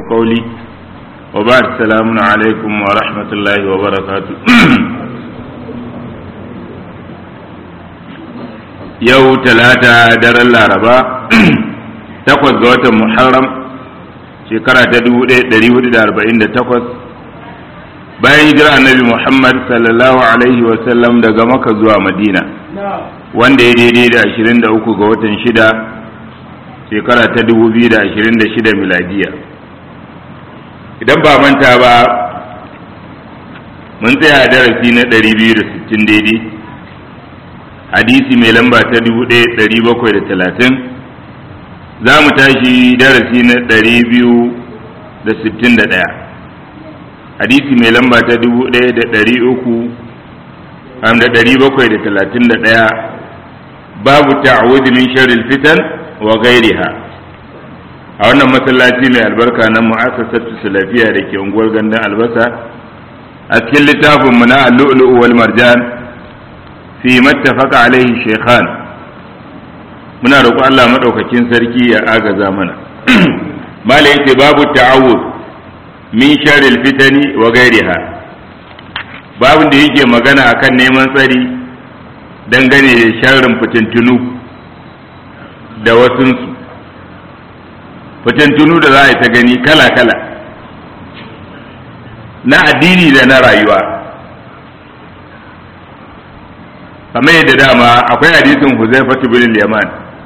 قولي وبعد السلام عليكم ورحمة الله وبركاته yau talata daren laraba takwas ga watan muharram shekara ta 1448 bayan hijira annabi muhammad sallallahu alaihi wasallam daga maka zuwa madina wanda ya daidai da 23 ga watan shida shekara ta 2026 miladiya idan ba manta ba mun tsaya darasi na 260 daidai hadisi mai lamba ta 1730 za mu tashi darasi na 261 hadisi mai lamba ta 1731 babu ta'awud min sharril fitan wa ghairiha a wannan masallaci mai albarka na mu'assasatu salafiya da ke unguwar gandun albasa a cikin littafin mu na al-lu'lu' wal marjan fi mattafaka alaihi shekhan muna roƙo Allah maɗaukakin sarki ya agaza mana mala yake babu ta'awud min sharril fitani wa gairiha babin da yake magana akan neman tsari dangane da sharrin fitintunu da wasunsu fitintunu da za a yi ta gani kala-kala na addini da na rayuwa kamar yadda dama akwai hadisin Huzaifatu bin Yaman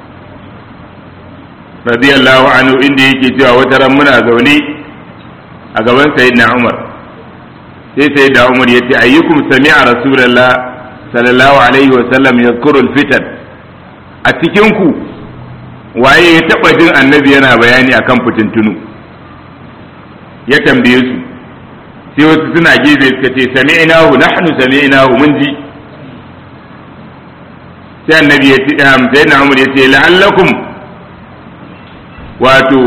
radiyallahu anhu inda yake cewa wata ran muna zaune a gaban sayyidina Umar sai sayyidina Umar yace ayyukum sami'a rasulullah sallallahu alaihi wa sallam yadhkuru al-fitan a cikin ku waye ya taba jin annabi yana bayani akan fitintunu ya tambaye su sai wasu suna gefe suka ce sami'nahu nahnu sami'nahu mun ji sai annabi ya ce sai na umar ya ce la'allakum wato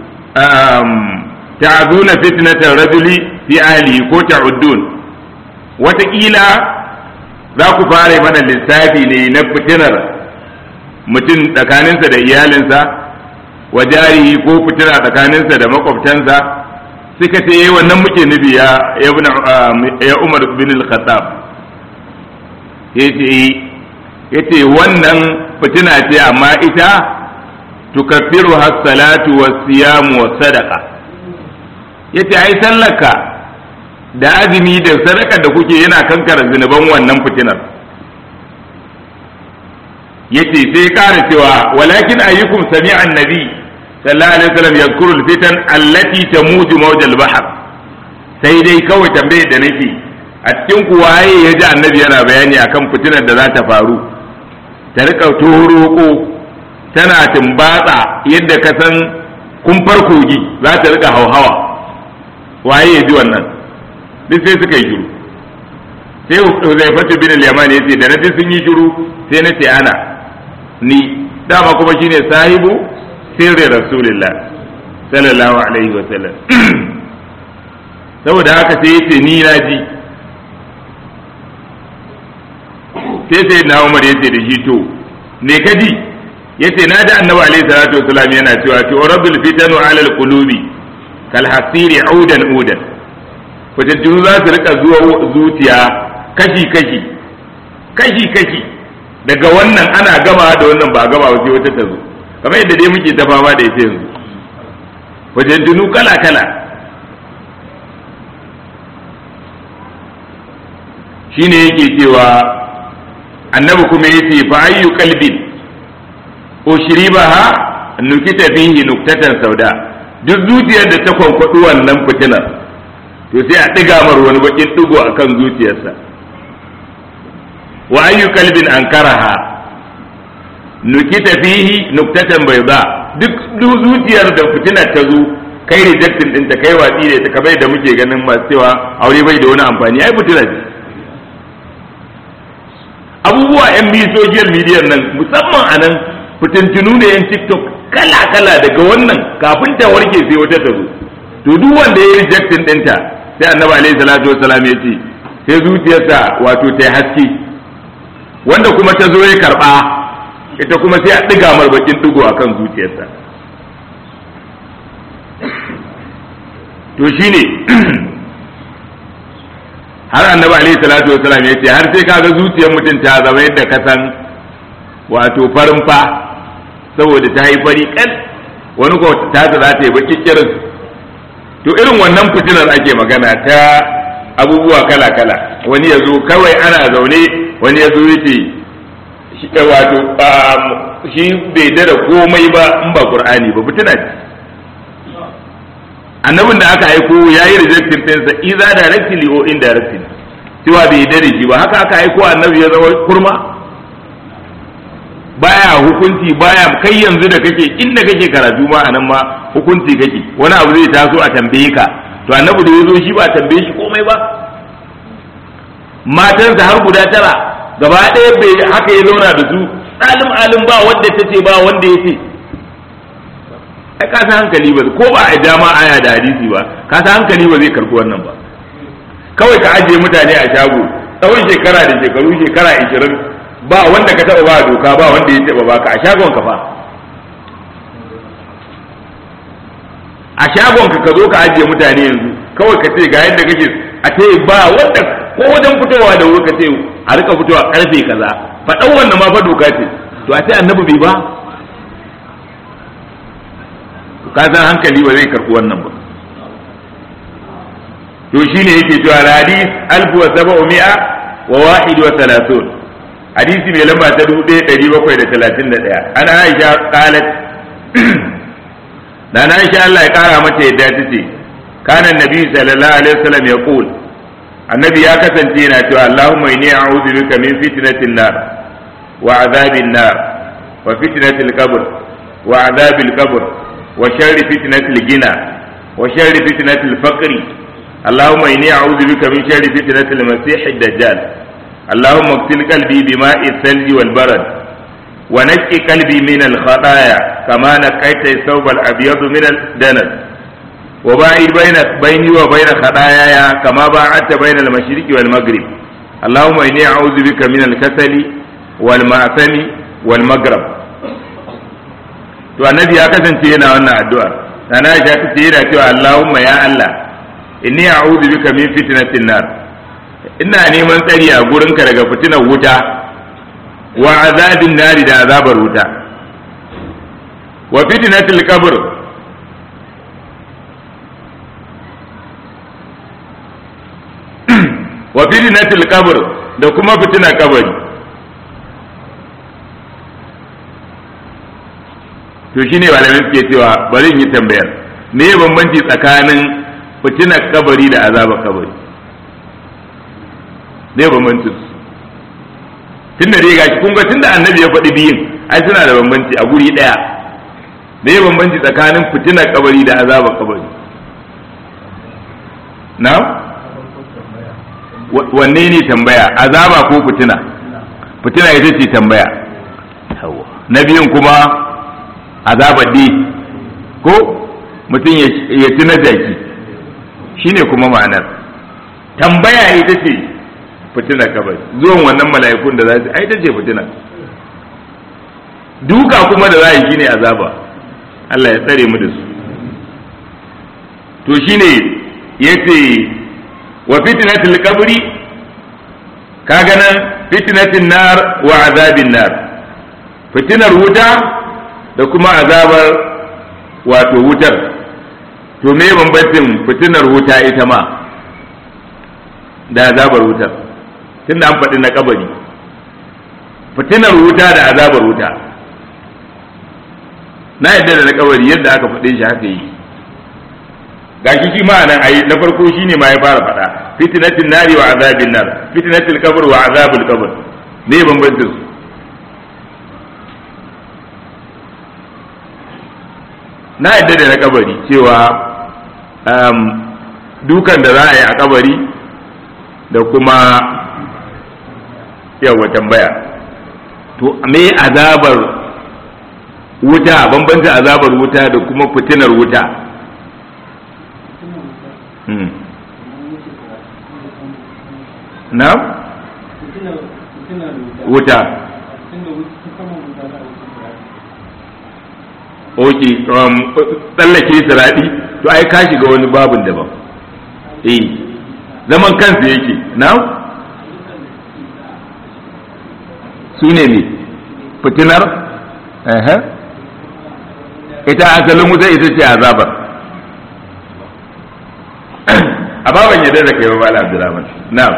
ta'azuna fitnatar rajuli fi ahli ko ta'uddun wataƙila za ku fara mana lissafi ne na fitinar mutum tsakaninsa da iyalinsa wa jarihi ko fitina tsakaninsa da makwabtansa suka ce wannan muke nufi ya umar bin al-khattab ya ce yace wannan fitina ce amma ita tukaffiru has-salatu was-siyamu was-sadaqa yace ai sallaka da azumi da sadaka da kuke yana kankara zinuban wannan fitinar yace sai kara cewa walakin ayyukum sami'a annabi sallallahu alaihi wasallam yadhkuru al-fitan allati tamuju mawj al-bahr sai dai kawai tambayar da nake a cikin ku waye ya ji annabi yana bayani akan fitinar da za ta faru ta rika toroko tana tumbatsa yadda ka san kumfar kogi za ta rika hauhawa waye ya ji wannan duk sai suka yi shiru sai Huzaifatu bin al-Yaman ya ce da na sun yi shiru sai na ce ana ni dama kuma shine sahibu sirri rasulullah sallallahu alaihi wa sallam saboda haka sai yace ni na ji sai sai na umar yace da shi to me ka ji yace na da annabi alaihi salatu wasalam yana cewa to rabbil fitanu ala alqulubi kal hasiri udan udan fitattunu za su rika zuwa zuciya kashi kashi kashi kashi daga wannan ana gama da wannan ba gama sai wata ta zo kamar yadda dai muke ta fama da ita yanzu fitattunu kala kala shine yake cewa annabi kuma yace fa ayyu qalbin ushribaha nukita fihi nuktatan sauda duk zuciyar da ta kwankwadu wannan fitinar to sai a diga mar wani bakin digo akan zuciyarsa wa ayyu qalbin ankaraha nukita fihi nuktatan bayda duk zuciyar da fitinar ta zo kai rejectin din ta kai watsi da ta kamar da muke ganin masu cewa aure bai da wani amfani ai fitina ce abubuwa yan biyu social media nan musamman a nan fitintunu ne yan tiktok kala-kala daga wannan kafin ta warke sai wata ta zo to duk wanda ya yi rejectin ɗinta sai annabi alaihi salatu wassalam ya ce sai zuciyarsa wato ta haske wanda kuma ta zo ya karɓa ita kuma sai a ɗiga marbakin ɗigo akan zuciyarsa to shine har annabi alaihi salatu wasalam ya ce har sai kaga zuciyar mutum ta zama yadda ka san wato farin fa saboda ta yi fari kan wani ko ta ta za ta yi baki kirin to irin wannan fitinar ake magana ta abubuwa kala kala wani ya zo kawai ana zaune wani ya zo yace wato shi bai dada komai ba in ba qur'ani ba fitina ce annabin da aka aiko ya yi rejectin ɗinsa iza directly or indirectly cewa bai dare shi ba haka aka aiko annabi ya zama kurma baya hukunci baya kai yanzu da kake inda kake karatu ma anan ma hukunci kake wani abu zai taso a tambaye ka to annabi da ya zo shi ba tambaye shi komai ba matansa har guda tara gaba ɗaya bai haka ya zauna da su alim alim ba wanda ta ce ba wanda ya ce ai ka san hankali ba ko ba a dama aya da hadisi ba ka san hankali ba zai karɓi wannan ba kawai ka ajiye mutane a shago tsawon shekara da shekaru shekara ishirin ba wanda ka taɓa ba doka ba wanda ya taɓa baka a shagon ka fa a shagon ka ka zo ka ajiye mutane yanzu kawai ka ce ga yadda kake a ce ba wanda ko wajen fitowa da wuri ka ce a rika fitowa karfe kaza faɗan wannan ma fa doka ce to a ce annabi bai ba ka san hankali ba zai karɓi wannan ba to shine yake cewa hadis alfu wa saba'u mi'a wa wahid wa thalathun hadisi mai lamba ta dubu ɗaya ɗari bakwai da talatin da ɗaya an aisha qalat da na aisha Allah ya kara mata yadda ta ce kana nabi sallallahu alaihi wasallam ya qul annabi ya kasance yana cewa Allahumma inni a'udhu bika min fitnatin nar wa adhabin nar wa fitnatil qabr wa adhabil qabr wa sharri fitnatil gina wa sharri fitnatil faqri اللهم إني أعوذ بك من شر فتنة المسيح الدجال اللهم اغسل قلبي بماء الثلج والبرد ونقي قلبي من الخطايا كما نقيت الثوب الأبيض من الدنس وباعد بين بيني وبين خطاياي كما باعدت بين المشرق والمغرب اللهم إني أعوذ بك من الكسل والمعثم والمغرب to annabi ya kasance yana wannan addu'a sana ya ta ce yana cewa Allahumma ya Allah inni a'udhu bika min fitnatin nar ina neman tsari a gurinka daga fitinar wuta wa azabin nari da azabar wuta wa fitnatil qabr wa fitnatil qabr da kuma fitinar kabari to shine malamai suke cewa bari in yi tambayar me ya bambanci tsakanin fitinar kabari da azabar kabari me bambanci tunda dai gashi kun ga tunda annabi ya faɗi biyun ai suna da bambanci a guri ɗaya me bambanci tsakanin fitinar kabari da azabar kabari na wanne ne tambaya azaba ko fitina fitina ita ce tambaya na biyun kuma azabar di ko mutum ya ci na jaki shine kuma ma'anar tambaya ita ce fitina kabari zuwan wannan mala'ikun da za su ai ita ce fitina duka kuma da za a yi shine azaba Allah ya tsare mu da su to shine yace wa fitnatul qabri kaga nan fitnatin nar wa azabin nar fitinar wuta da kuma azabar wato wutar to me bambancin fitinar wuta ita ma da azabar wutar tunda an faɗi na kabari fitinar wuta da azabar wuta na yadda da na kabari yadda aka faɗe shi haka yi gashi shi ma nan ayi na farko shine ma ya fara faɗa fitnatin nari wa azabin nar fitnatil qabr wa azabul qabr me bambancin su na yadda da na kabari cewa dukan da za a yi a kabari da kuma yawa tambaya to me azabar wuta bambancin azabar wuta da kuma fitinar wuta na wuta ok tsallake siraɗi to ai ka shiga wani babin daban eh zaman kansa yake na su ne ne fitinar ita asalin wuta ita ce azabar a baban yadda da kai ba bala abdurrahman na'am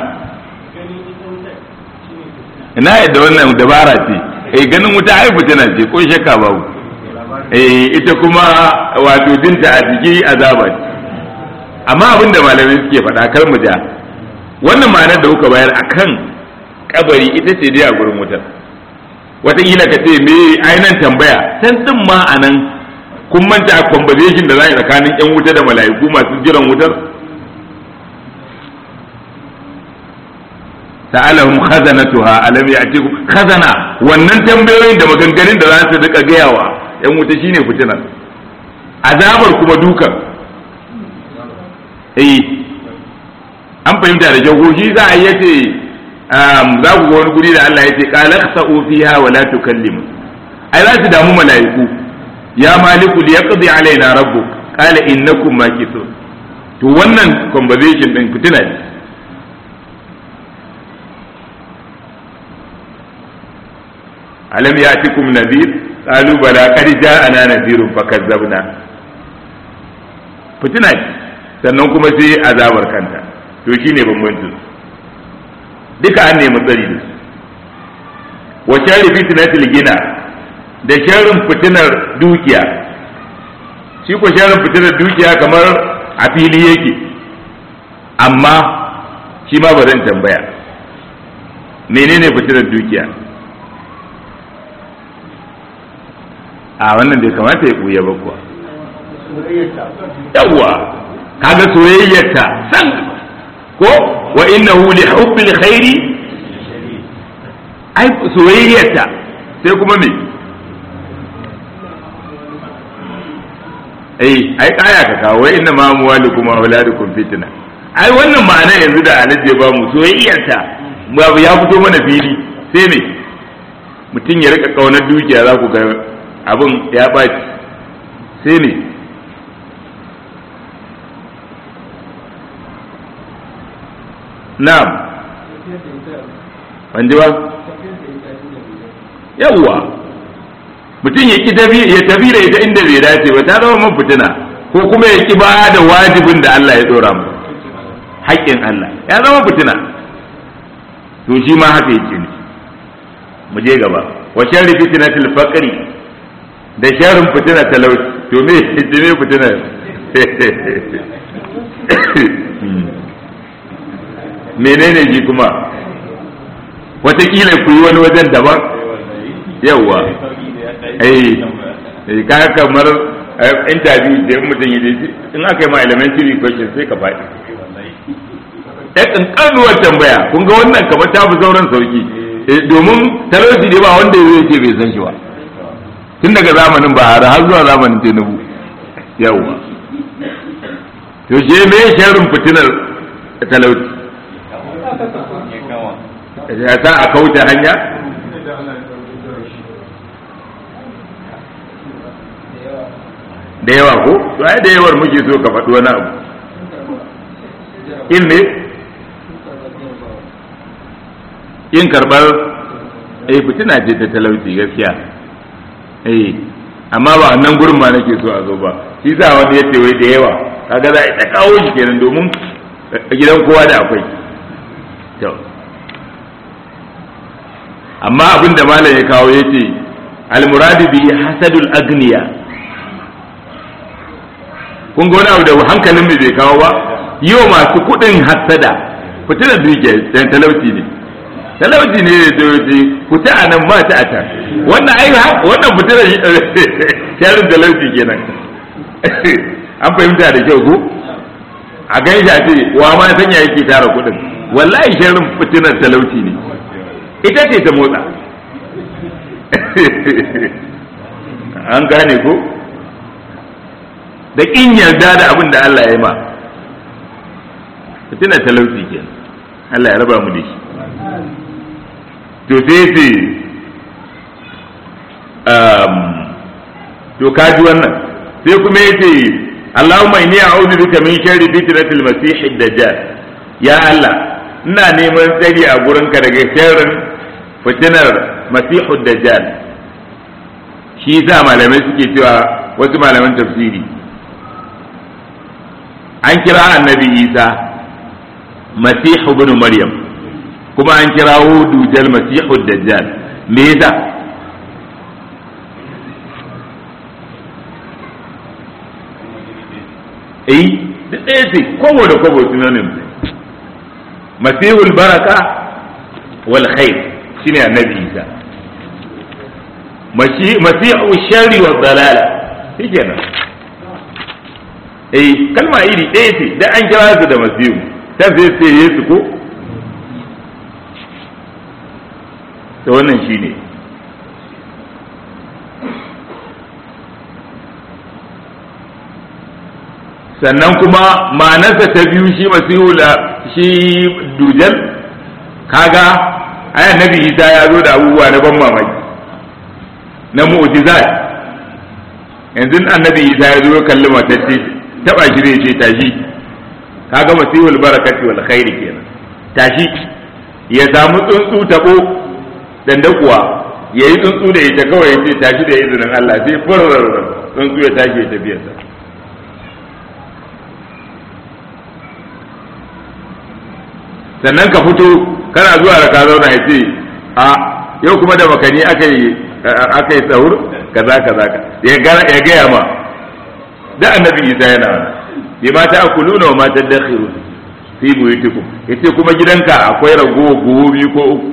ina yadda wannan dabara ce eh ganin wuta ai fitina ce ko shakka babu eh ita kuma wato dinta a jiki azaba ce amma abin da malamai suke faɗa kar mu ja wannan ma'anar da kuka bayar akan kabari ita ce dai a gurin wutar wataƙila ka ce me ainihin tambaya can din ma a nan kun manta a conversation da za a yi tsakanin yan wuta da mala'iku masu jiran wutar sa'alahum khazanatuha alam ya'tikum khazana wannan tambayoyin da maganganun da za su rika gayawa yan wuta shine fitinar azabar kuma dukan eh an fahimta da jago shi za a yace za ku ga wani guri da Allah yace qala khsa'u fiha wa la tukallimu ai za su damu mala'iku ya maliku liyaqdi alaina rabbuk qala innakum makithun to wannan conversation din fitina ne alam yatikum nadhir qalu bala qad ja'ana nadhirun fakazzabna fitina ce sannan kuma sai azabar kanta to shine bambancin duka an nemi tsari da su wa sharri fitnatil gina da sharrin fitinar dukiya shi ko sharrin fitinar dukiya kamar a fili yake amma shi ma ba zan tambaya menene fitinar dukiya a wannan bai kamata ya buya ba kuwa yawwa kaga soyayyarta san ko wa innahu li hubbil khairi ai soyayyarta sai kuma me ai ai kaya ka kawo wa inna ma amwalukum wa auladukum fitna ai wannan ma'ana yanzu da alaji ba mu soyayyarta babu ya fito mana fili sai me mutum ya rika kaunar dukiya za ku ga abin ya ɓaci sai me na'am ban ji ba yawwa mutum ya ki ya tafi da ita inda bai dace ba ta zama man fitina ko kuma ya ki ba da wajibin da Allah ya dora mu haƙƙin Allah ya zama fitina to shi ma haka yake ne mu je gaba wa sharri fitnatil faqri da sharrin fitina talauci to me me fitina menene ji kuma watakila ku yi wani wajen daban yauwa eh ka kamar interview da mutum yi in aka yi ma elementary question sai ka faɗi ya kankanuwar tambaya kun ga wannan kamar ta fi sauran sauki domin talauci ne ba wanda zai ce bai san shi ba tun daga zamanin bahara har zuwa zamanin tinubu yauwa to je me sharrin fitinar talauci ya sa a kauce hanya da yawa ko to ai da yawar muke so ka faɗi wani abu in ne in karɓar eh fitina ce ta talauci gaskiya eh amma ba nan gurin ma nake so a zo ba shi sa wanda ya ce wai da yawa kaga za a ta kawo shi kenan domin gidan kowa da akwai to amma abin da malam ya kawo ya ce almuradi bi hasadul agniya kun ga wani abu da hankalin mu bai kawo ba yi wa masu kuɗin hasada fitinar duke dan talauci ne talauci ne da talauci fita a nan ba ta a can wannan ai wannan fitinar sharin talauci kenan an fahimta da kyau ko a gan shi a ce wa ma sanya yake tara kuɗin wallahi sharin fitinar talauci ne ita ce ta motsa an gane ko da ƙin yarda da abin da Allah ya yi ma fitina talauci ke Allah ya raba mu da shi to sai ce to kaji wannan sai kuma ya ce Allahumma inni a'udhu bika min sharri fitnatil masih ad-dajjal ya Allah ina neman tsari a gurinka daga sharrin fitinar masihud dajjal shi yasa malamai suke cewa wasu malaman tafsiri an kira annabi Isa masihu ibn maryam kuma an kirawo dujal masihud dajjal me yasa eh da ɗaya ce kowa da kowa synonym masihul baraka wal khair shine annabi isa masihu sharri wa dalala shikenan eh kalma iri ɗaya ce da an kira su da masihu ta sai ce yesu ko to wannan shine sannan kuma ma'anarsa ta biyu shi masihu da shi dujal kaga ai annabi isa ya zo da abubuwa na ban mamaki na mu'jizat yanzu annabi isa ya zo ya kalli matacce taba shi zai ce tashi kaga masihul barakati wal khairi kenan tashi ya samu tsuntsu tabo dandakuwa ya yi tsuntsu da ita kawai ya ce tashi da izinin Allah sai furar tsuntsu ya tashi ya tafiyarsa sannan ka fito kana zuwa da ka zauna ya ce a yau kuma da makani aka yi aka yi sahur kaza kaza ka ya gaya ma da annabi isa yana bi ma ta akuluna wa ma tadakhiru fi buyutikum yace kuma gidanka akwai rago gobe ko uku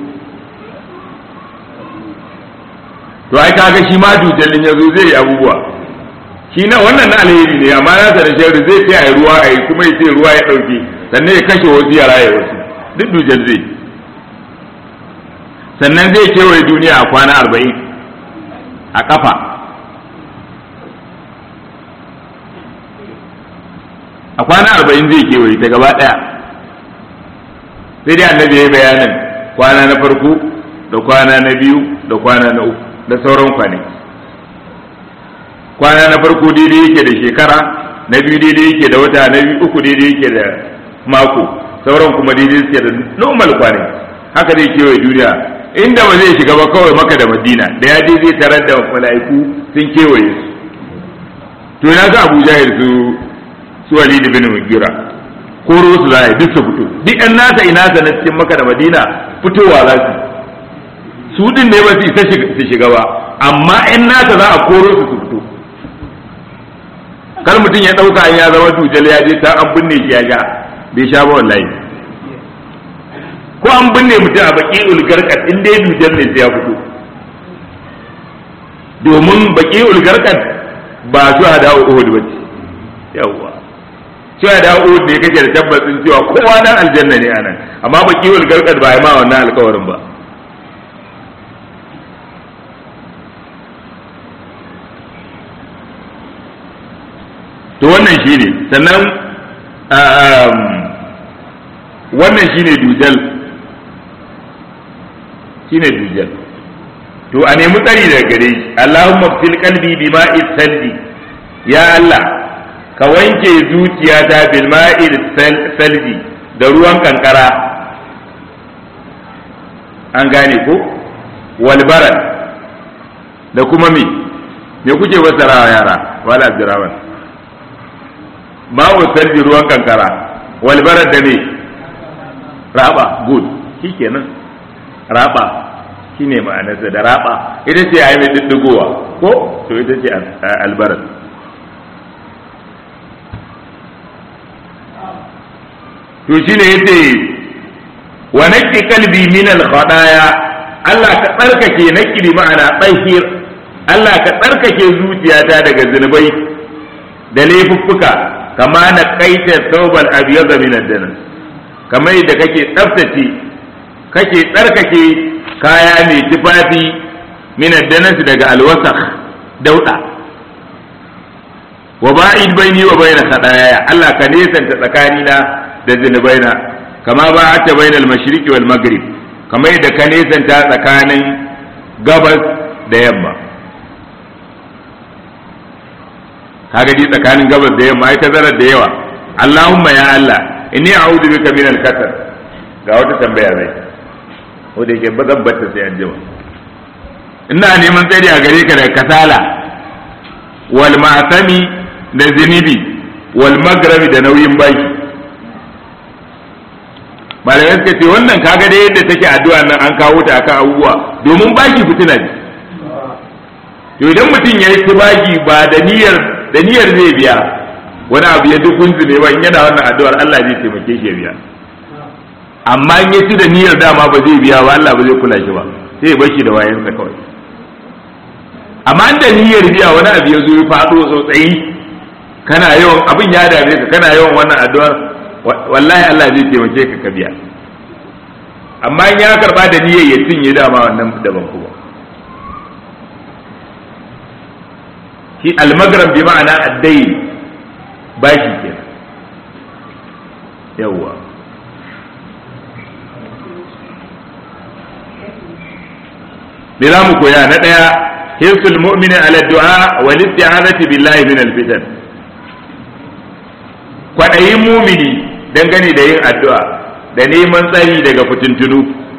to ai kaga shi ma dujallin yazo zai yi abubuwa shi na wannan na alheri ne amma na da sharri zai ce ai ruwa ai kuma yace ruwa ya dauke sannan ya kashe wasu ya raye wasu duk dujal zai sannan zai kewaye duniya a kwana arba'in a kafa a kwana arba'in zai kewaye ta gaba ɗaya sai dai annabi ya yi bayanin kwana na farko da kwana na biyu da kwana na uku da sauran kwanaki kwana na farko daidai yake da shekara na biyu daidai yake da wata na biyu uku daidai yake da mako sauran kuma daidai suke da normal kwanaki haka zai kewaye duniya inda ba zai shiga ba kawai maka da madina da ya je zai tarar da mala'iku sun kewaye su to na ga abu jahil su su walid bin mugira koro su za a duk su fito duk yan nasa ina na cikin maka da madina fitowa za su su din ne ba su isa su shiga ba amma yan nasa za a koro su su fito kar mutum ya ɗauka an ya zama dujal ya je ta an binne shi ya sha bai sha ba wallahi ko an binne mutum a baki ulgarkat in dai dujal ne sai ya fito domin baki ulgarkat ba su hada uhud ba ce yawwa su hada uhud ne kake da tabbacin cewa kowa nan aljanna ne anan amma baki ulgarkat ba ya ma wannan alkawarin ba to wannan shi ne sannan wannan shi ne dujal shi ne dujal to a nemi tsari daga gare shi Allahumma fil qalbi bima'i salbi ya Allah ka wanke zuciyata bil ma'il salbi da ruwan kankara an gane ko wal barad da kuma me me kuke wasarawa yara wala abdurrahman ma'u salbi ruwan kankara wal barad da me raba good shikenan raba shine ma'anarsa da raba ita ce ai mai diddigowa ko to ita ce albarat to shine yace wa naqi qalbi min al khadaya Allah ka tsarkake naqi ma'ana tsahir Allah ka tsarkake zuciyata daga zunubai da laifuffuka kama na kaita thawban abyad min ad-danas kamar yadda kake tsaftace kake tsarkake kaya mai tufafi min ad-danas daga alwasakh dauda wa ba'id baini wa bayna khadaya Allah ka nesanta tsakanina da zunubaina kama ba'ata bayna al-mashriqi wal maghrib kamar yadda ka nesanta tsakanin gabas da yamma kaga dai tsakanin gabas da yamma ai tazarar da yawa Allahumma ya Allah inni a'udhu bika min al-kasal ga wata tambaya zai ko da yake ba zan batta sai an jima ina neman tsari a gare ka daga kasala wal ma'sami da zinibi wal magrabi da nauyin baki malamai suka ce wannan kaga da yadda take addu'a nan an kawo ta akan abubuwa domin baki fitina ne to idan mutum ya yi baki ba da niyyar da niyyar zai biya wani abu ya duk gunzume ba in yana wannan addu'ar Allah zai taimake shi ya biya amma in ya ci da niyyar dama ba zai biya ba Allah ba zai kula shi ba sai ya bar shi da wayansa kawai amma da niyyar biya wani abu ya zo ya faɗo tsotsayi kana yawan abin ya dame ka kana yawan wannan addu'ar wallahi Allah zai taimake ka ka biya amma in ya karba da niyyar ya cinye dama wannan daban kuma shi almagram bi ma'ana addai bashi kenan yawwa me za mu koya na ɗaya hirsul mu'mini ala du'a wal isti'anati billahi min al-fitan kwaɗayin mumini dangane da yin addu'a da neman tsari daga fitintunu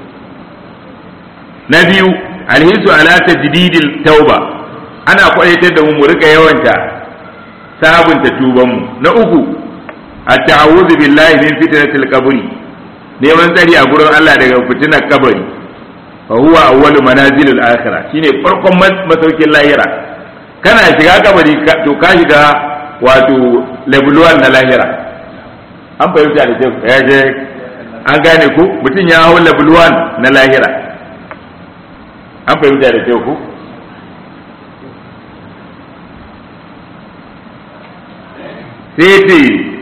na biyu alhisu ala tajdidil tauba ana kwaɗaitar da mu mu rika yawanta sabunta tubanmu na uku at-ta'awudhu billahi min fitnatil qabri neman tsari a gurin Allah daga fitinar kabari fa huwa awwalu manazilil akhirah shine farkon masaukin lahira kana shiga kabari to ka shiga wato level 1 na lahira an fahimta da kyau ya je an gane ku mutum ya hau level 1 na lahira an fahimta da kyau ku sai ce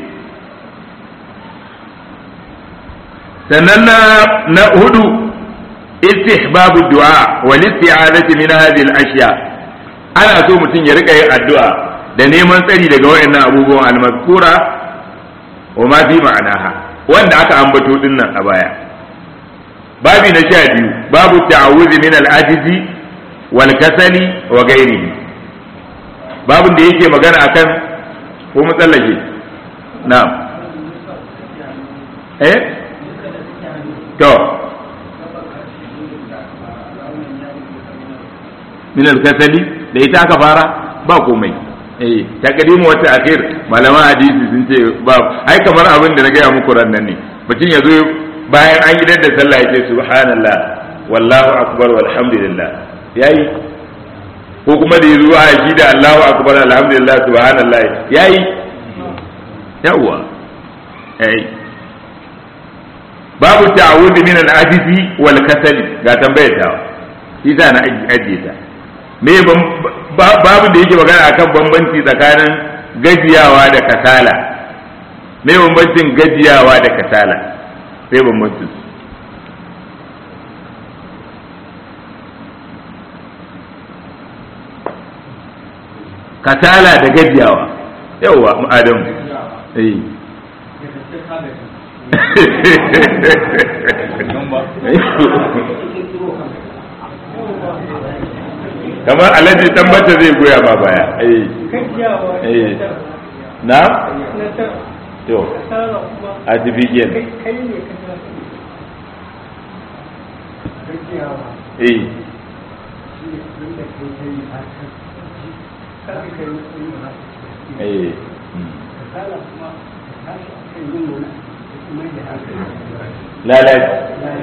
sannan na hudu istihbabu du'a wal isti'azati min hadhihi al-ashya ana so mutum ya rika yin addu'a da neman tsari daga wayannan abubuwan al-mazkura wa ma fi ma'anaha wanda aka ambato din nan a baya babi na sha biyu babu ta'awuzi min al-ajizi wal kasali wa ghairihi babin da yake magana akan ko matsallake na'am eh to min al-kasali da ita aka fara ba komai eh takadimu wata akhir malaman hadisi sun ce ba ai kamar abin da na gaya muku ran nan ne mutum ya zo bayan an yi da sallah ya ce subhanallah wallahu akbar walhamdulillah yayi ko kuma da yazo a shi da Allahu akbar alhamdulillah subhanallah yayi yawa eh babu ta'awud min al-ajizi wal kasali ga tambayar ta shi na ajiye ta me babu da yake magana akan bambanci tsakanin gajiyawa da kasala me bambancin gajiyawa da kasala sai bambancin su kasala da gajiyawa yauwa adam eh kamar alhaji tambata zai goya ma baya eh eh na to artificial eh eh lalaci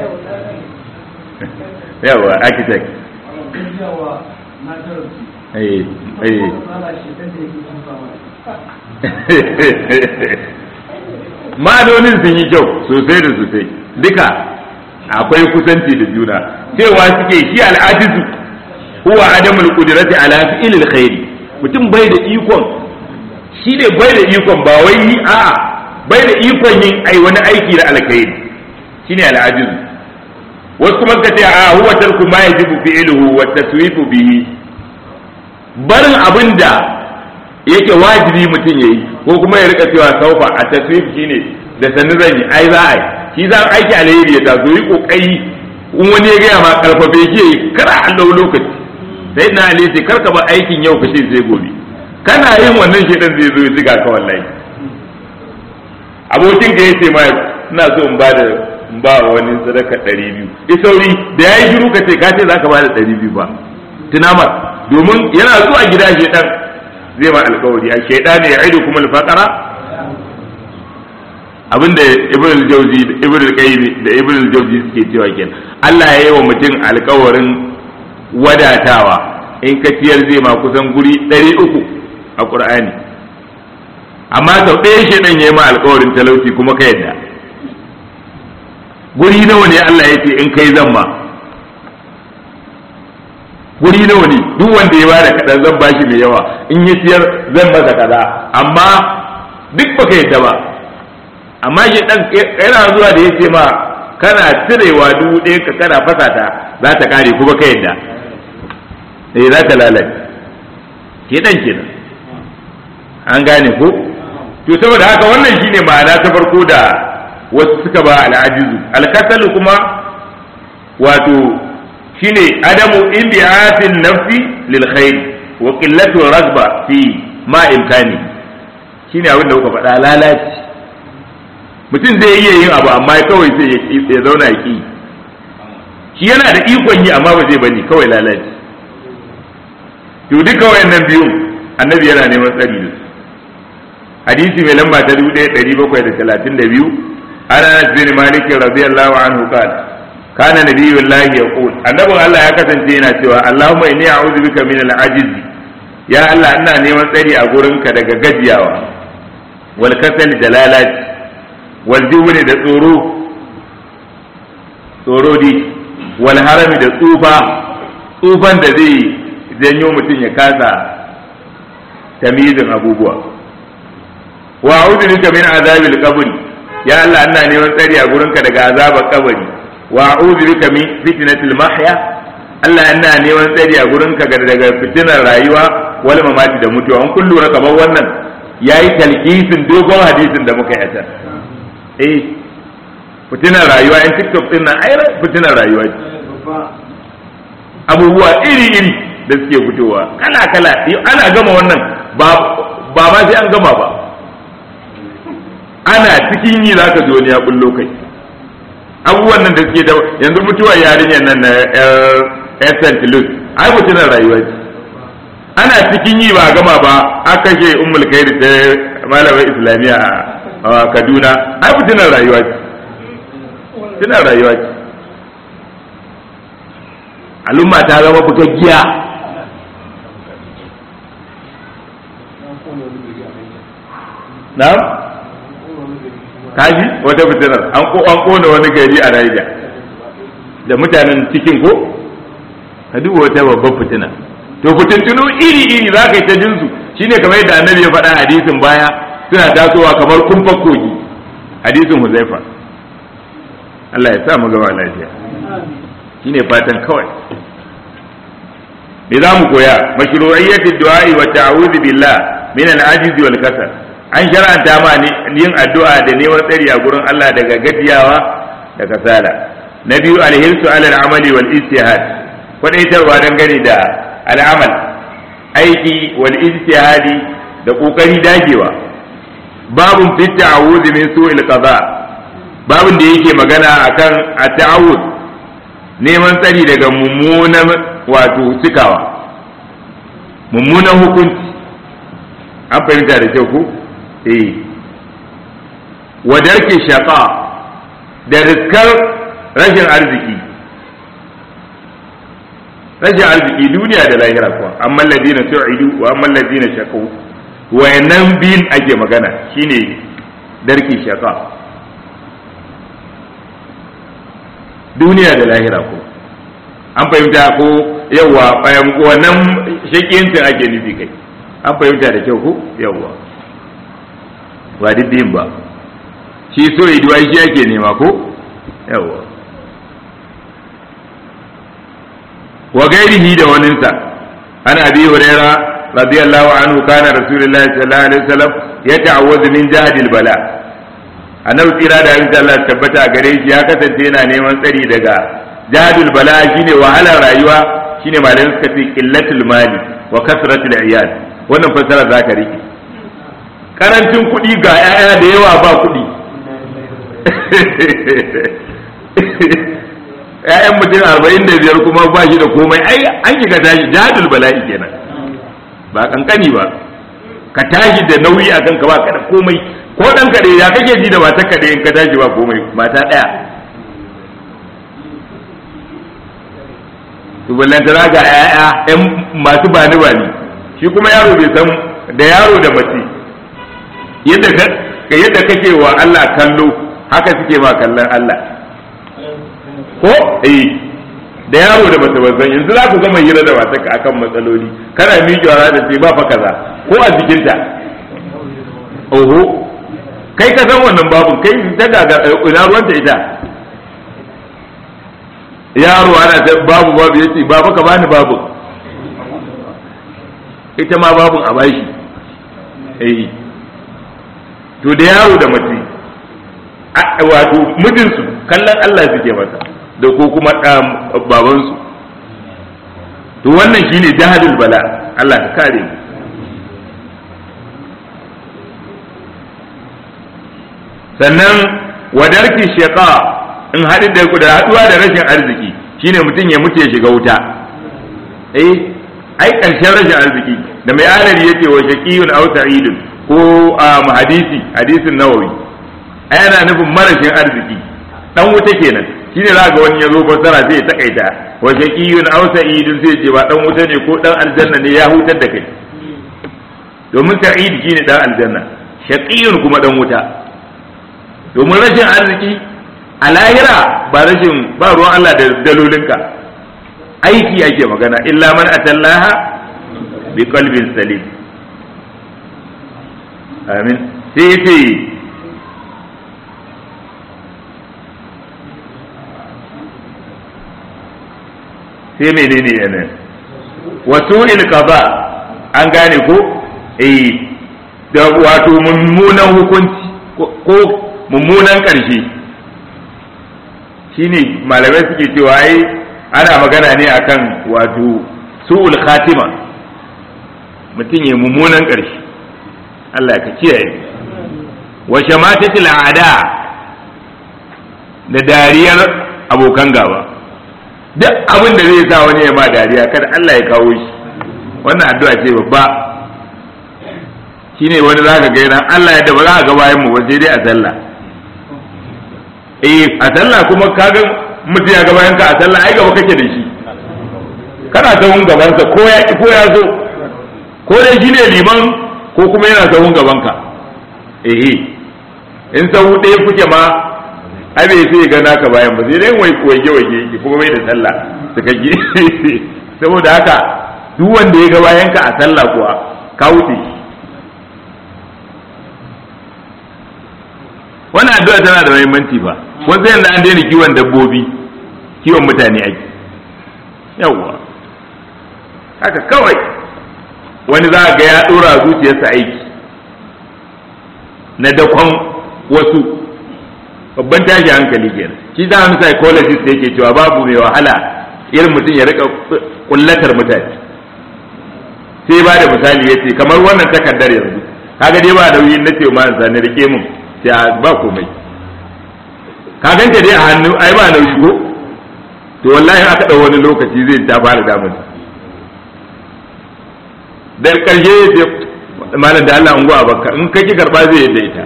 yawa architect eh eh ma'anonin sun yi kyau sosai da sosai duka akwai kusanci da juna cewa suke shi al'ajizu huwa adamul qudrati ala fi'lil khairi mutum bai da ikon shi ne bai da ikon ba wai yi a bai da ikon yin ai wani aiki da alkhairi shine al'ajizu wasu kuma ka ce a huwa tarku ma yajibu fi'luhu wa taswifu bihi barin abinda yake wajibi mutum yayi ko kuma ya rika cewa saufa a taswif shine da sanin zan yi ai za a yi shi za aiki alheri ya taso yi kokari in wani ya gaya ma karfafe shi yayi kar a Allah lokaci sai na ali sai karka ba aikin yau kace sai gobe kana yin wannan shedan zai zo ya ziga ka wallahi abokin ka yace ma ina so in bada in ba wani sadaka ɗari biyu isauri da yayi shiru ka ce ka ce zaka bada ɗari biyu ba tunamar domin yana zuwa gida shedan zai ma alkawari a shaidan ya aidu kuma alfaqara abinda ibn al-jawzi ibn al-qayyim da ibn al-jawzi suke cewa kenan Allah ya yi wa mutum alkawarin wadatawa in ka ciyar zai ma kusan guri 300 a Qur'ani amma sau ɗaya shaidan ya yi ma alkawarin talauci kuma ka yadda guri nawa ne Allah ya ce in kai zan ma guri nawa ne duk wanda ya bada kaɗan zan bashi mai yawa in ya siyar zan masa kaza amma duk baka yadda ba amma shi dan yana zuwa da ya ce ma kana cirewa dubu ɗaya ka kana fasa ta za ta kare kuma ka yadda eh za ta lalace ke dan kenan an gane ko to saboda haka wannan shine ma'ana ta farko da wasu suka ba al'ajizu alkasalu kuma wato shine adamu inbi'atin nafsi lil khair wa qillatu ragba fi ma imkani shine abin da kuka faɗa lalaci mutum zai iya yin abu amma kawai sai ya zauna ya ki shi yana da ikon yi amma ba zai bane kawai lalaci to duka wayannan biyun annabi yana neman tsari da su hadisi mai lamba ta 1732 ana bin malik radiyallahu anhu qala kana nabiyullahi yaqul annabin Allah ya kasance yana cewa Allahumma inni a'udhu bika min al-ajiz ya Allah ina neman tsari a gurinka daga gajiyawa wal kasal da lalaci wal jubni da tsoro tsoro di wal harami da tsufa tsufan da zai janyo mutum ya kasa tamizin abubuwa wa a'udhu bika min azabil qabri ya Allah ina neman tsari a gurinka daga azabar kabari wa a'udhu bika min fitnatil mahya Allah ina neman tsari a gurinka daga fitinar rayuwa wal mamati da mutuwa an kullu na kamar wannan yayi talkisin dogon hadisin da muka yi eh fitinar rayuwa in tiktok din nan ai fitinar rayuwa ce abubuwa iri iri da suke fitowa kala kala ana gama wannan ba ba ma sai an gama ba ana cikin yi zaka ji wani ya bullo kai abubuwan nan da suke da yanzu mutuwar yarinyar nan na yar St. Louis ai fitinar rayuwa ce ana cikin yi ba gama ba aka kashe ummul khair ta malamar islamiyya a Kaduna ai fitinar rayuwa ce fitinar rayuwa ce al'umma ta zama bugaggiya na'am kaji wata fitinar an ko an kona wani gari a Niger da mutanen cikin ko ka duba wata babban fitina to fitintunu iri iri za ka yi ta jinsu shine kamar yadda annabi ya faɗa hadisin baya suna tasowa kamar kumfar kogi hadisin huzaifa Allah ya sa mu gaba lafiya shine fatan kawai me za mu koya mashru'iyyatid du'a'i wa ta'awudhu billah min al-ajiz wal kasal an shar'anta ma yin addu'a da neman tsari a gurin Allah daga gajiyawa da kasala na biyu alhirsu alal amali wal ijtihad kwadaitarwa dangane da al'amal aiki wal ijtihadi da kokari dagewa babun fi ta'awud min su'il qada babun da yake magana akan at-ta'awud neman tsari daga mummunan wato cikawa mummunan hukunci an fahimta da kyau ko eh wadarki shaqa da riskar rashin arziki rashin arziki duniya da lahira kuwa amma ladina su'idu wa amma ladina shaqu wayannan biyun ake magana shine darki shaqa duniya da lahira ko an fahimta ko yawa wannan shakiyancin ake nufi kai an fahimta da kyau ko yawa ba diddin ba shi so iduwa shi ake nema ko yawa wa gairihi da waninsa ana abi huraira radiyallahu anhu kana rasulullahi sallallahu alaihi wasallam ya ta'awwazu min jahdil bala annabi tsira da insha Allah tabbata gare shi ya kasance yana neman tsari daga jahdul bala shine wahalar rayuwa shine malamin suka ce qillatul mali wa kasratul iyal wannan fassara za ka rike karancin kuɗi ga 'ya'ya da yawa ba kuɗi ‘ya'yan mutum arba'in da biyar kuma ba shi da komai ai an ki ka tashi jihadul bala'i kenan ba kankani ba ka tashi da nauyi a kanka ba ka da komai ko ɗan kaɗai ya kake ji da matar kaɗai in ka tashi ba komai mata ɗaya tuballantana ga ‘ya'ya ‘yan masu bani bani shi kuma yaro bai san da yaro da mace yadda kake wa Allah kallo haka suke ma kallon Allah ko eh da yaro da bata bazan yanzu za ku gama hira da matarka akan matsaloli kana miƙewa za ta ce ba fa kaza ko a jikinta oho kai ka san wannan babu kai ta gaga ina ruwanta ita yaro ana ta babu babu yace baba ka bani babu ita ma babun a bashi eh to da yaro da mace wato mijinsu kallon Allah suke masa da ko kuma babansu to wannan shine jahadul bala Allah ka kare mu sannan wadarki shaqa in haɗin da da haɗuwa da rashin arziki shine mutum ya mutu ya shiga wuta eh ai ƙarshen rashin arziki da mai alari yake wa shaqiyun aw sa'idun ko a hadisi hadisin nawawi ai ana nufin marashin arziki dan wuta kenan shine za ga wani ya zo fassara zai takaita wa shaqiyun aw sa'idun zai ce ba dan wuta ne ko dan aljanna ne ya hutar da kai domin sa'id shine dan aljanna shaqiyun kuma dan wuta domin rashin arziki a lahira ba rashin ba ruwan Allah da dalolinka aiki ake magana illa man atallaha bi qalbin salim amin sai sai sai menene yana wasu ilkaba an gane ko eh da wato mummunan hukunci ko mummunan ƙarshe shine malamai suke cewa ai ana magana ne akan wato su'ul khatima mutum ya mummunan ƙarshe Allah ka kiyaye wa shamatatil a'da da dariyar abokan gaba duk abin da zai sa wani ya ma dariya kada Allah ya kawo shi wannan addu'a ce babba shine wani zaka ga yana Allah ya da ba za ka ga bayan mu ba sai dai a sallah eh a sallah kuma kaga mutum ya ga bayan ka a sallah ai gaba kake da shi kana sahun gabansa ko ya ko ya zo ko dai shine liman ko kuma yana sahun gabanka eh in sahu ɗaya kuke ma ai bai sai ga naka bayan ba sai dai wai waje waje yake kuma mai da sallah suka gi saboda haka duk wanda ya ga bayan ka a sallah kuwa ka wuce shi wannan addu'a tana da muhimmanci fa kun sai yanzu an daina kiwon dabbobi kiwon mutane ake yawwa haka kawai wani za ga ya dora zuciyarsa aiki na dakon wasu babban tashi hankali kenan shi da wani psychologist yake cewa babu mai wahala irin mutum ya rika kullatar mutane sai ba da misali ya ce kamar wannan takardar yanzu kaga dai ba nauyi na ce ma sani rike mun sai ba komai ka ganta dai a hannu ai ba nauyi ko to wallahi aka ɗau wani lokaci zai ta fara damun da ƙarshe ya ce malam da Allah unguwa baka in kake karba zai yadda ita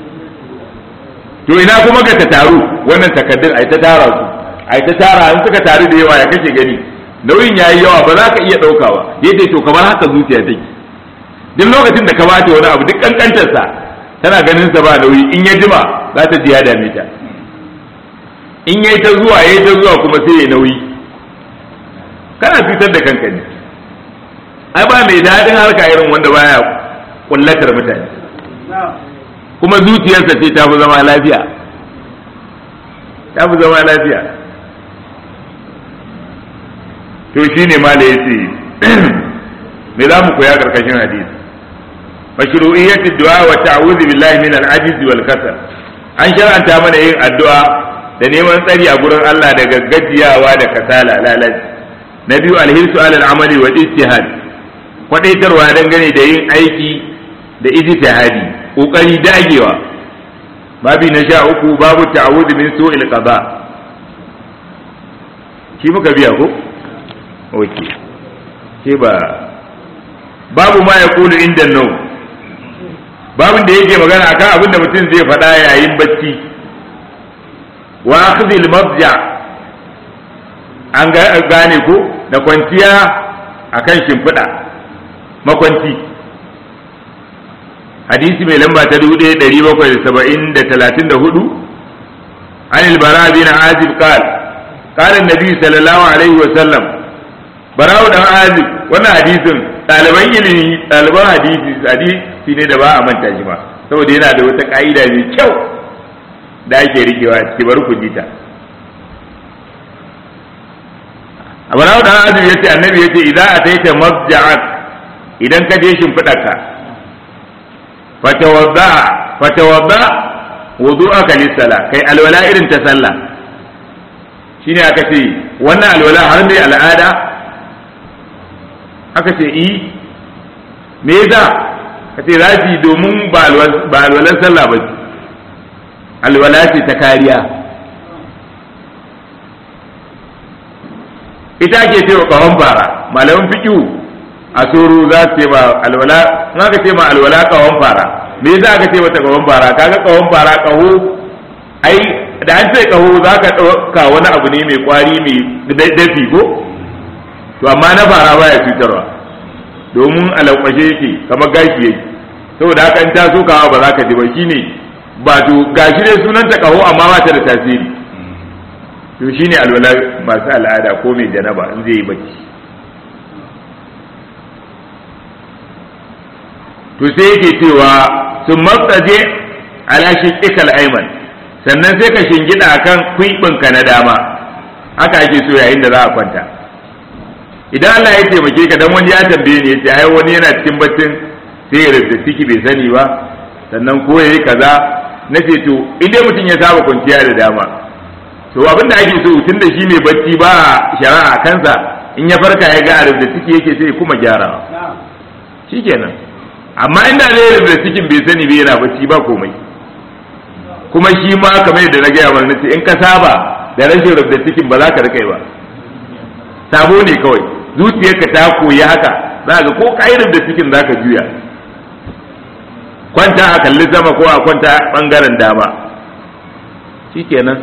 to ina kuma ga ta taru wannan takaddun ai ta tara su ai ta tara in suka taru da yawa ya kake gani nauyin yayi yawa ba za ka iya ɗaukawa yace to kamar haka zuciya take duk lokacin da ka bata wani abu duk kankantarsa tana ganin sa ba nauyi in ya jima za ta ji ya dame ta in yayi ta zuwa yayi ta zuwa kuma sai ya nauyi kana cutar da kanka ne ai ba mai daɗin harka irin wanda baya kullatar mutane kuma zuciyarsa ce ta fi zama lafiya ta fi zama lafiya to shine mala ya ce me za mu koya karkashin hadisi mashru'iyyat du'a wa ta'awudhu billahi min al-ajiz wal kasal an shar'anta mana yin addu'a da neman tsari a gurin Allah daga gajiyawa da kasala lalaci na biyu alhirsu alal amali wal ijtihad kwadaitarwa dangane da yin aiki da ijtihadi kokari dagewa babi na sha uku babu ta'awudu min su'il qada shi muka biya ko okay ke ba babu ma yaqulu inda nau babin da yake magana akan abin da mutum zai faɗa yayin bacci wa akhdhil mabja an gane ko da kwanciya akan shimfiɗa makwanci hadisi mai lamba ta dubu ɗaya ɗari bakwai da saba'in da talatin da hudu an ilbara bin azib qal qala nabi sallallahu alaihi wa sallam bara'u dan azib wannan hadisin ɗaliban ilimi ɗaliban hadisi hadisi ne da ba a manta shi ba saboda yana da wata ka'ida mai kyau da ake rikewa a ciki bari ku ji ta Abrahu dan Azib yace annabi yace idan ataita mabja'ak idan ka je shimfidarka fatawadda fatawadda wudu'aka lis-sala kai alwala irin ta sallah shine aka ce wannan alwala har mai al'ada aka ce i me yasa ka ce zafi domin ba alwalan sallah ba alwala ce ta kariya ita ke ce wa ƙahon fara malamin fiƙiu a soro za su ce ma alwala in aka ce ma alwala ƙahon fara me yasa aka ce mata ƙahon fara kaga ƙahon fara ƙaho ai da an ce ƙaho za ka ɗauka wani abu ne mai ƙwari mai dafi ko to amma na fara baya cutarwa domin alakwashe yake kamar gashi yake saboda haka in ta so kawa ba za ka ji ba shine ba to gashi ne sunanta ƙaho amma ba ta da tasiri to shine alwala masu al'ada ko mai janaba in zai yi bacci to sai yake cewa sun matsaje ala shiqqikal ayman sannan sai ka shingida kan kuibinka na dama haka ake so yayin da za a kwanta idan Allah ya taimake ka dan wani ya tambaye ni yace ai wani yana cikin baccin sai ya rubuta ciki bai sani ba sannan ko yayi kaza nace to idan mutum ya saba kwanciya da dama to abin da ake so tun da shi mai bacci ba shari'a kansa in ya farka ya ga da ciki yake sai kuma gyarawa shikenan amma inda zai da cikin bai sani bai yana bacci ba komai kuma shi ma kamar yadda na gaya mana nace in ka saba da rashin rubda cikin ba za ka rika ba sabo ne kawai zuciyarka ta koyi haka za ga ko ka da cikin za ka juya kwanta a kalli sama ko a kwanta bangaren dama shikenan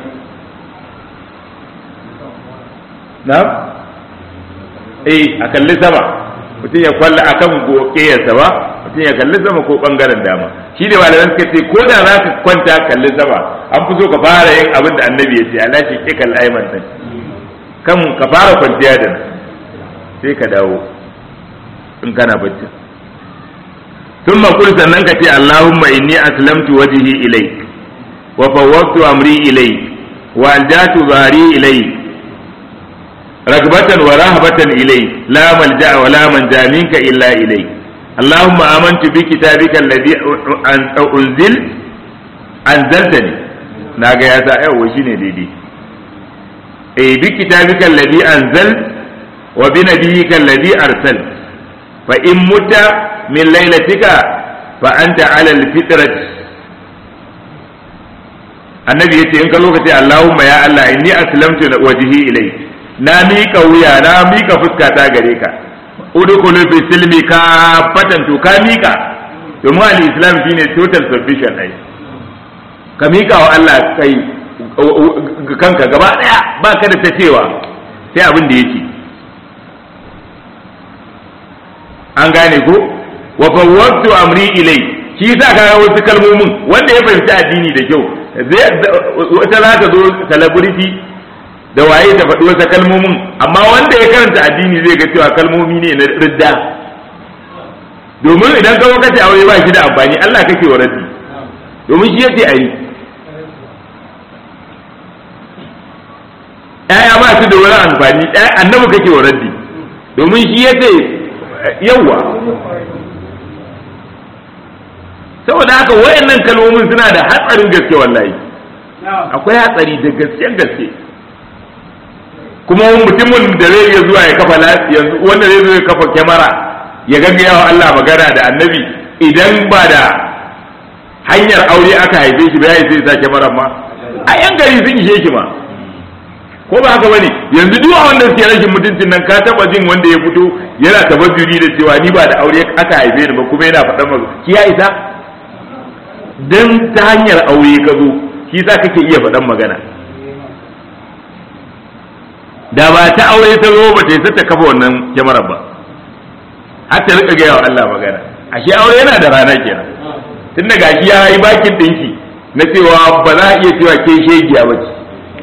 na eh a kalli sama mutum ya kwalla akan gokeyarsa ba mutum ya kalli sama ko bangaren dama shi ne malaman suka ce ko da za ka kwanta kalli sama an fi so ka fara yin abin da annabi ya ce ala shi ke kalli aiman din kan ka fara kwanciya da nan sai ka dawo in kana bacci ثم قل sannan ka ce Allahumma inni aslamtu wajhi ilayk wa fawwadtu amri ilayk wa aljatu dhari ilayk رغبة ورهبة إليك لا ملجأ ولا منجا منك إلا إليك اللهم آمنت بكتابك الذي أنزل أنزلتني ناقا يا سائع وشيني ديدي أي بكتابك الذي أنزلت وبنبيك الذي أرسلت فإن مت من ليلتك فأنت على الفطرة النبي يتي إنك لوكتي اللهم يا الله إني أسلمت وجهي إليك na miƙa wuya na miƙa fuskata gare ka udkhulu fi silmi ka fatan to ka miƙa domin al-islam shine total submission ai ka miƙa wa Allah kai kanka gaba daya ba ka da ta cewa sai abin da yake an gane ko wa fawwadtu amri ilai shi yasa ka wasu kalmomin wanda ya fahimci addini da kyau wata za ta zo celebrity da waye ta faɗi wasu kalmomin amma wanda ya karanta addini zai ga cewa kalmomi ne na ridda domin idan ka kace aure ba shi da amfani Allah kake wa raddi domin shi yace ayi ƴaƴa ba su da wani amfani annabi kake wa raddi domin shi yace yawa saboda haka wayannan kalmomin suna da hatsarin gaske wallahi akwai hatsari da gaske gaske kuma mutumin da zai iya zuwa ya kafa yanzu wanda zai zo ya kafa kyamara ya gaggaya wa Allah magana da annabi idan ba da hanyar aure aka haife shi ba ya sai sa kyamarar ma a yan gari sun ishe shi ma ko ba haka bane yanzu duk wanda suke rashin mutuncin nan ka taba jin wanda ya fito yana tabazzuri da cewa ni ba da aure aka haife ni ba kuma yana faɗan maka ki ya isa dan ta hanyar aure ka zo shi za kake iya faɗan magana da ba ta aure ta zo ba ta yi ta kafa wannan kyamarar ba har ta rika gaya wa Allah magana ashe aure yana da rana kenan tun da gashi ya yi bakin ɗinki na cewa ba za a iya cewa ke shegiya ba ce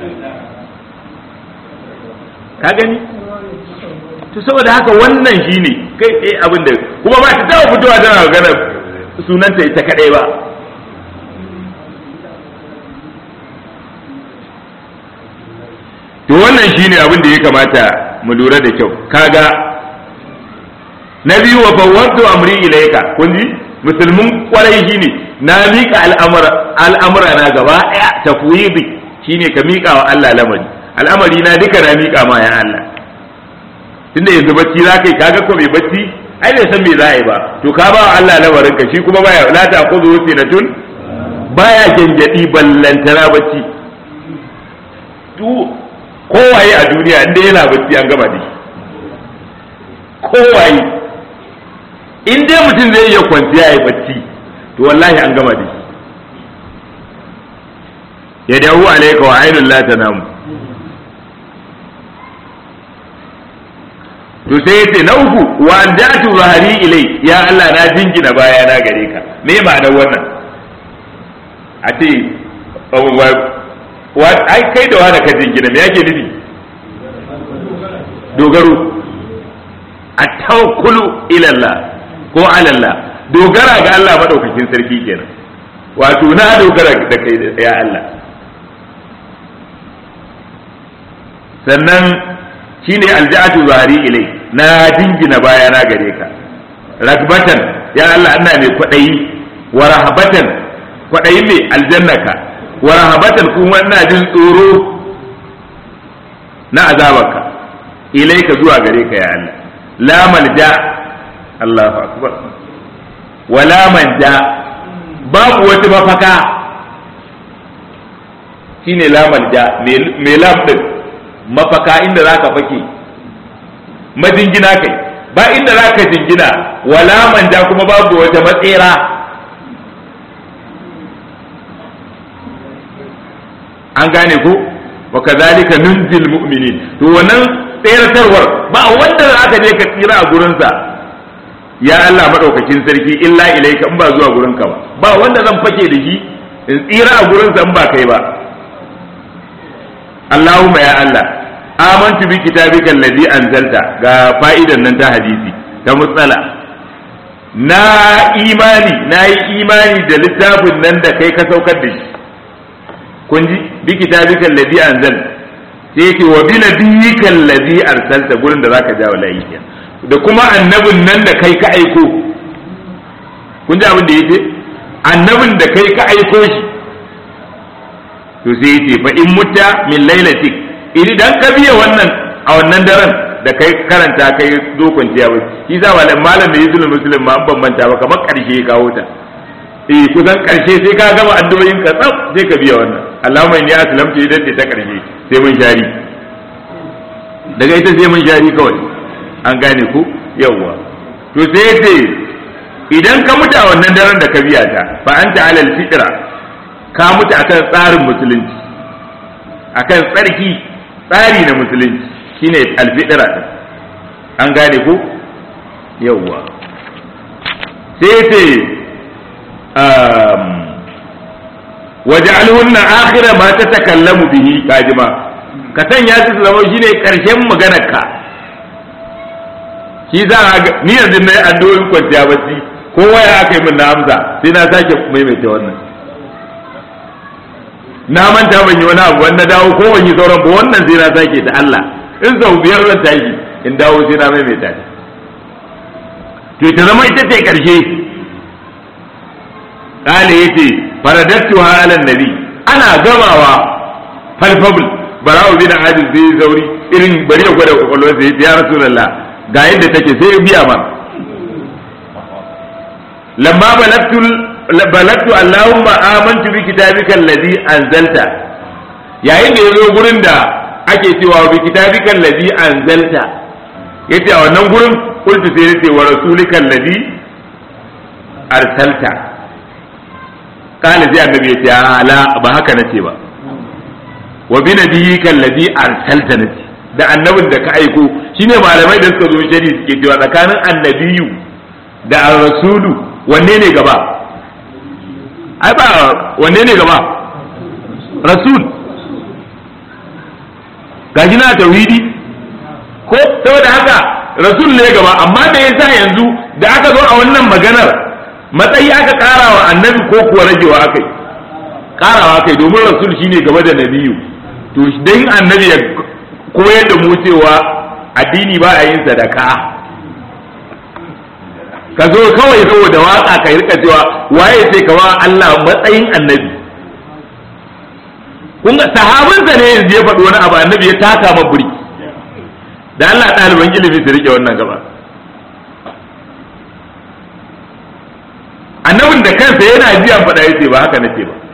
ka gani to saboda haka wannan shine kai tsaye abin da kuma ba ta taɓa fitowa tana magana sunanta ita kaɗai ba to wannan shine abin da ya kamata mu lura da kyau kaga na biyu wa fawwadtu amri ilayka kun ji musulmin kwarai shine na mika al'amura al'amura na gaba daya tafwidi shine ka mika wa Allah lamari al'amari na duka na mika ma ya Allah tunda yanzu bacci za kai kaga ko bai bacci ai bai san me za a yi ba to ka ba wa Allah lamarin ka shi kuma baya la ta khudhu sinatun baya gengedi ballantana bacci kowaye a duniya inda yana bacci an gama da shi kowaye in dai mutum zai iya kwanciya ya bacci to wallahi an gama da shi ya dawo alaika wa ainul la tanamu to sai yace na uku wa an jatu zahari ilai ya Allah na jingina baya na gare ka me ma'anar wannan a ce ai kai da wani ka jingina me yake nufi dogaro a tawakkulu ilallah ko alallah dogara ga Allah madaukakin sarki kenan wato na dogara da kai ya Allah sannan shine alja'atu zahari ilai na jingina baya na gare ka ragbatan ya Allah ina mai kwadayi wa rahabatan kwadayi mai aljannaka wa rahabatan kuma ina jin tsoro na azabarka ilaika zuwa gare ka ya Allah la malja Allahu akbar wa la manja babu wata mafaka shine la malja me lam din mafaka inda zaka fake majingina kai ba inda zaka jingina wala manja kuma babu wata matsera an gane ko wa kadhalika nunzil mu'minin to wannan tseratarwar ba wanda za ka je ka tsira a gurinsa ya Allah madaukakin sarki illa ilaika in ba zuwa gurinka ba ba wanda zan fake da shi in tsira a gurinsa in ba kai ba Allahumma ya Allah amantu bi kitabika alladhi anzalta ga fa'idan nan ta hadisi ta mutsala na imani na yi imani da littafin nan da kai ka saukar da shi kun ji bi kitabika alladhi anzal sai yake wa bi nabiyyika alladhi arsalta gurin da zaka ja wallahi kenan da kuma annabin nan da kai ka aiko kun ji abin da yake annabin da kai ka aiko shi to sai yace fa in mutta min lailatik idan ka biya wannan a wannan daren da kai karanta kai zo kwanciya ba shi za malam malam da yuzul muslim ma an bambanta ba kamar karshe ya kawo ta eh kusan karshe sai ka gama addu'o'in ka tsaf sai ka biya wannan Allahumma inni aslamtu idan ta karshe sai mun shari daga ita sai mun shari kawai an gane ku yawwa to sai ce idan ka mutu a wannan daren da ka biya ta fa anta alal fitra ka mutu akan tsarin musulunci akan tsarki tsari na musulunci shine alfitra din an gane ku yawwa sai ce waj'alhunna akhira ma tatakallamu bihi kajima ka sanya su zama shine karshen maganar ka shi za a ni yanzu na yi addu'o'in kwanciya bacci kowa ya aka yi min na amsa sai na sake maimaita wannan na manta ban yi wani abu wanda dawo ko ban yi sauran ba wannan sai na sake da Allah in sau biyar zan tashi in dawo sai na maimaita ta to ta zama ita ce karshe kale yace faradattu ala nabi ana gamawa falfabul bara'u bin ajiz zai zauri irin bari ya gwada kwakwalwar sai ya rasulullah ga yadda take sai ya biya ma lamma balagtu balagtu allahumma amantu bi kitabika allazi anzalta yayin da yazo gurin da ake cewa bi kitabika allazi anzalta yace a wannan gurin qultu sai yace wa rasulika allazi arsalta kana sai annabi yace la ba haka nace ba wa bi nabiyyika allazi arsalta nace da annabin da ka aiko shine malamai da suka zo shari suke cewa tsakanin annabiyu da rasulu wanne ne gaba ai ba wanne ne gaba rasul gaji na tauhidi ko saboda haka rasul ne gaba amma da yasa yanzu da aka zo a wannan maganar matsayi aka kara wa annabi ko kuwa ragewa akai karawa kai domin rasul shine gaba da nabiyu to dan annabi ya koyar da mu cewa addini ba a yin sadaka ka zo kawai saboda waka ka rika cewa waye sai ka wa Allah matsayin annabi kun ga sahabinsa ne yanzu ya faɗi wani abu annabi ya taka ma buri da Allah ɗaliban ilimi su rike wannan gaba annabin da kansa yana jiyan faɗa yace ba haka nace ba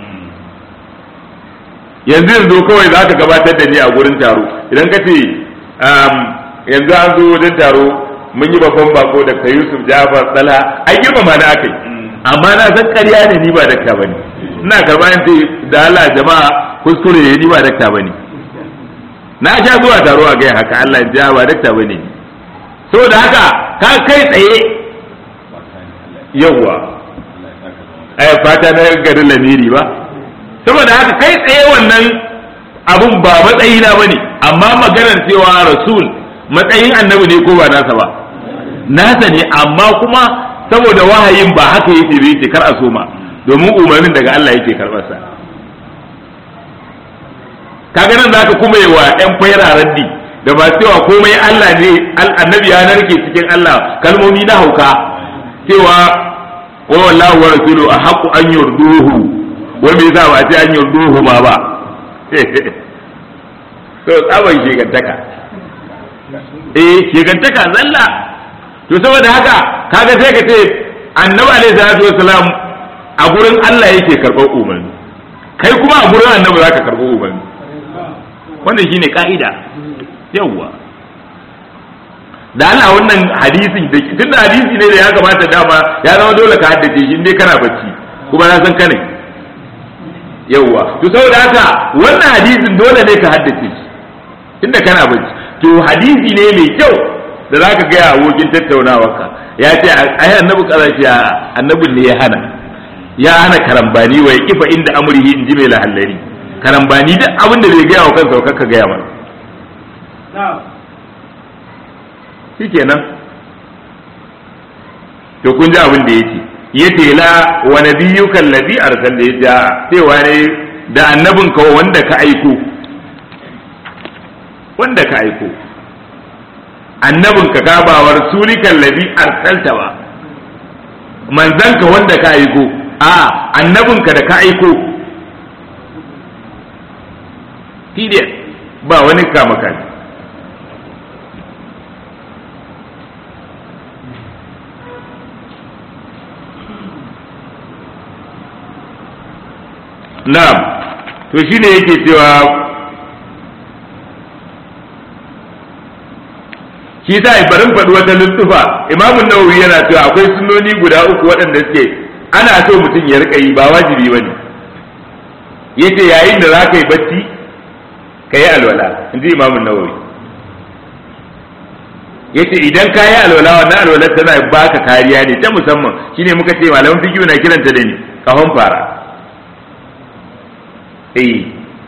yanzu yanzu kawai za ka gabatar da ni a gurin taro idan ka ce yanzu an zo wajen taro mun yi babban bako da ka yusuf jafar tsala ai girmama na aka yi amma na san ƙarya ne ni ba dakta bane ina karɓa yin ce da Allah jama'a kuskure ne ni ba dakta bane na sha zuwa taro a gaya haka Allah ya ba dakta bane saboda haka ka kai tsaye yawwa ai fata na garin lamiri ba saboda haka kai tsaye wannan abun ba matsayi na bane amma maganar cewa rasul matsayin annabi ne ko ba nasa ba nasa ne amma kuma saboda wahayin ba haka yake bai ce kar a soma domin umarnin daga Allah yake karɓar sa kaga nan zaka kuma yi wa ɗan faira raddi da ba cewa komai Allah ne annabi ya narke cikin Allah kalmomi na hauka cewa wa wallahu wa rasulu a haqqu an yurduhu wai me yasa ba ce an yurduhu ma ba to tsaban shegantaka eh shegantaka zalla to saboda haka kaga sai ka ce annabi alaihi salatu wasalam a gurin Allah yake karɓar umarni kai kuma a gurin annabi zaka karɓar umarni wannan shine ka'ida yawwa da Allah wannan hadisin da tunda hadisi ne da ya kamata dama ya zama dole ka haddace shi indai kana bacci kuma na san kane yawwa to saboda haka wannan hadisin dole ne ka haddace shi tunda kana bacci to hadisi ne mai kyau da zaka ga abokin tattaunawarka ya ce ai annabi kaza ce annabin ne ya hana ya hana karambani wa ya kifa inda amrihi in ji mai lahallari karambani duk abin da bai gaya wa kansa ka gaya mana shikenan to kun ji abin da yake yace la wa nabiyyuka alladhi arsalta ya cewa ne da annabin ka wanda ka aiko wanda ka aiko annabin ka ka ba wa rasulikan ladhi arsalta ba manzan ka wanda ka aiko a annabin ka da ka aiko period ba wani kama kai na'am to shine yake cewa shi sa barin faɗi wata luttufa imamun nawawi yana cewa akwai sunnoni guda uku waɗanda suke ana so mutum ya rika yi ba wajibi ba ne yace yayin da za ka yi bacci ka yi alwala in ji imamun nawawi yace idan ka yi alwala wannan alwala tana baka kariya ne ta musamman shine muka ce malaman fikiyu na kiranta da ni kahon fara eh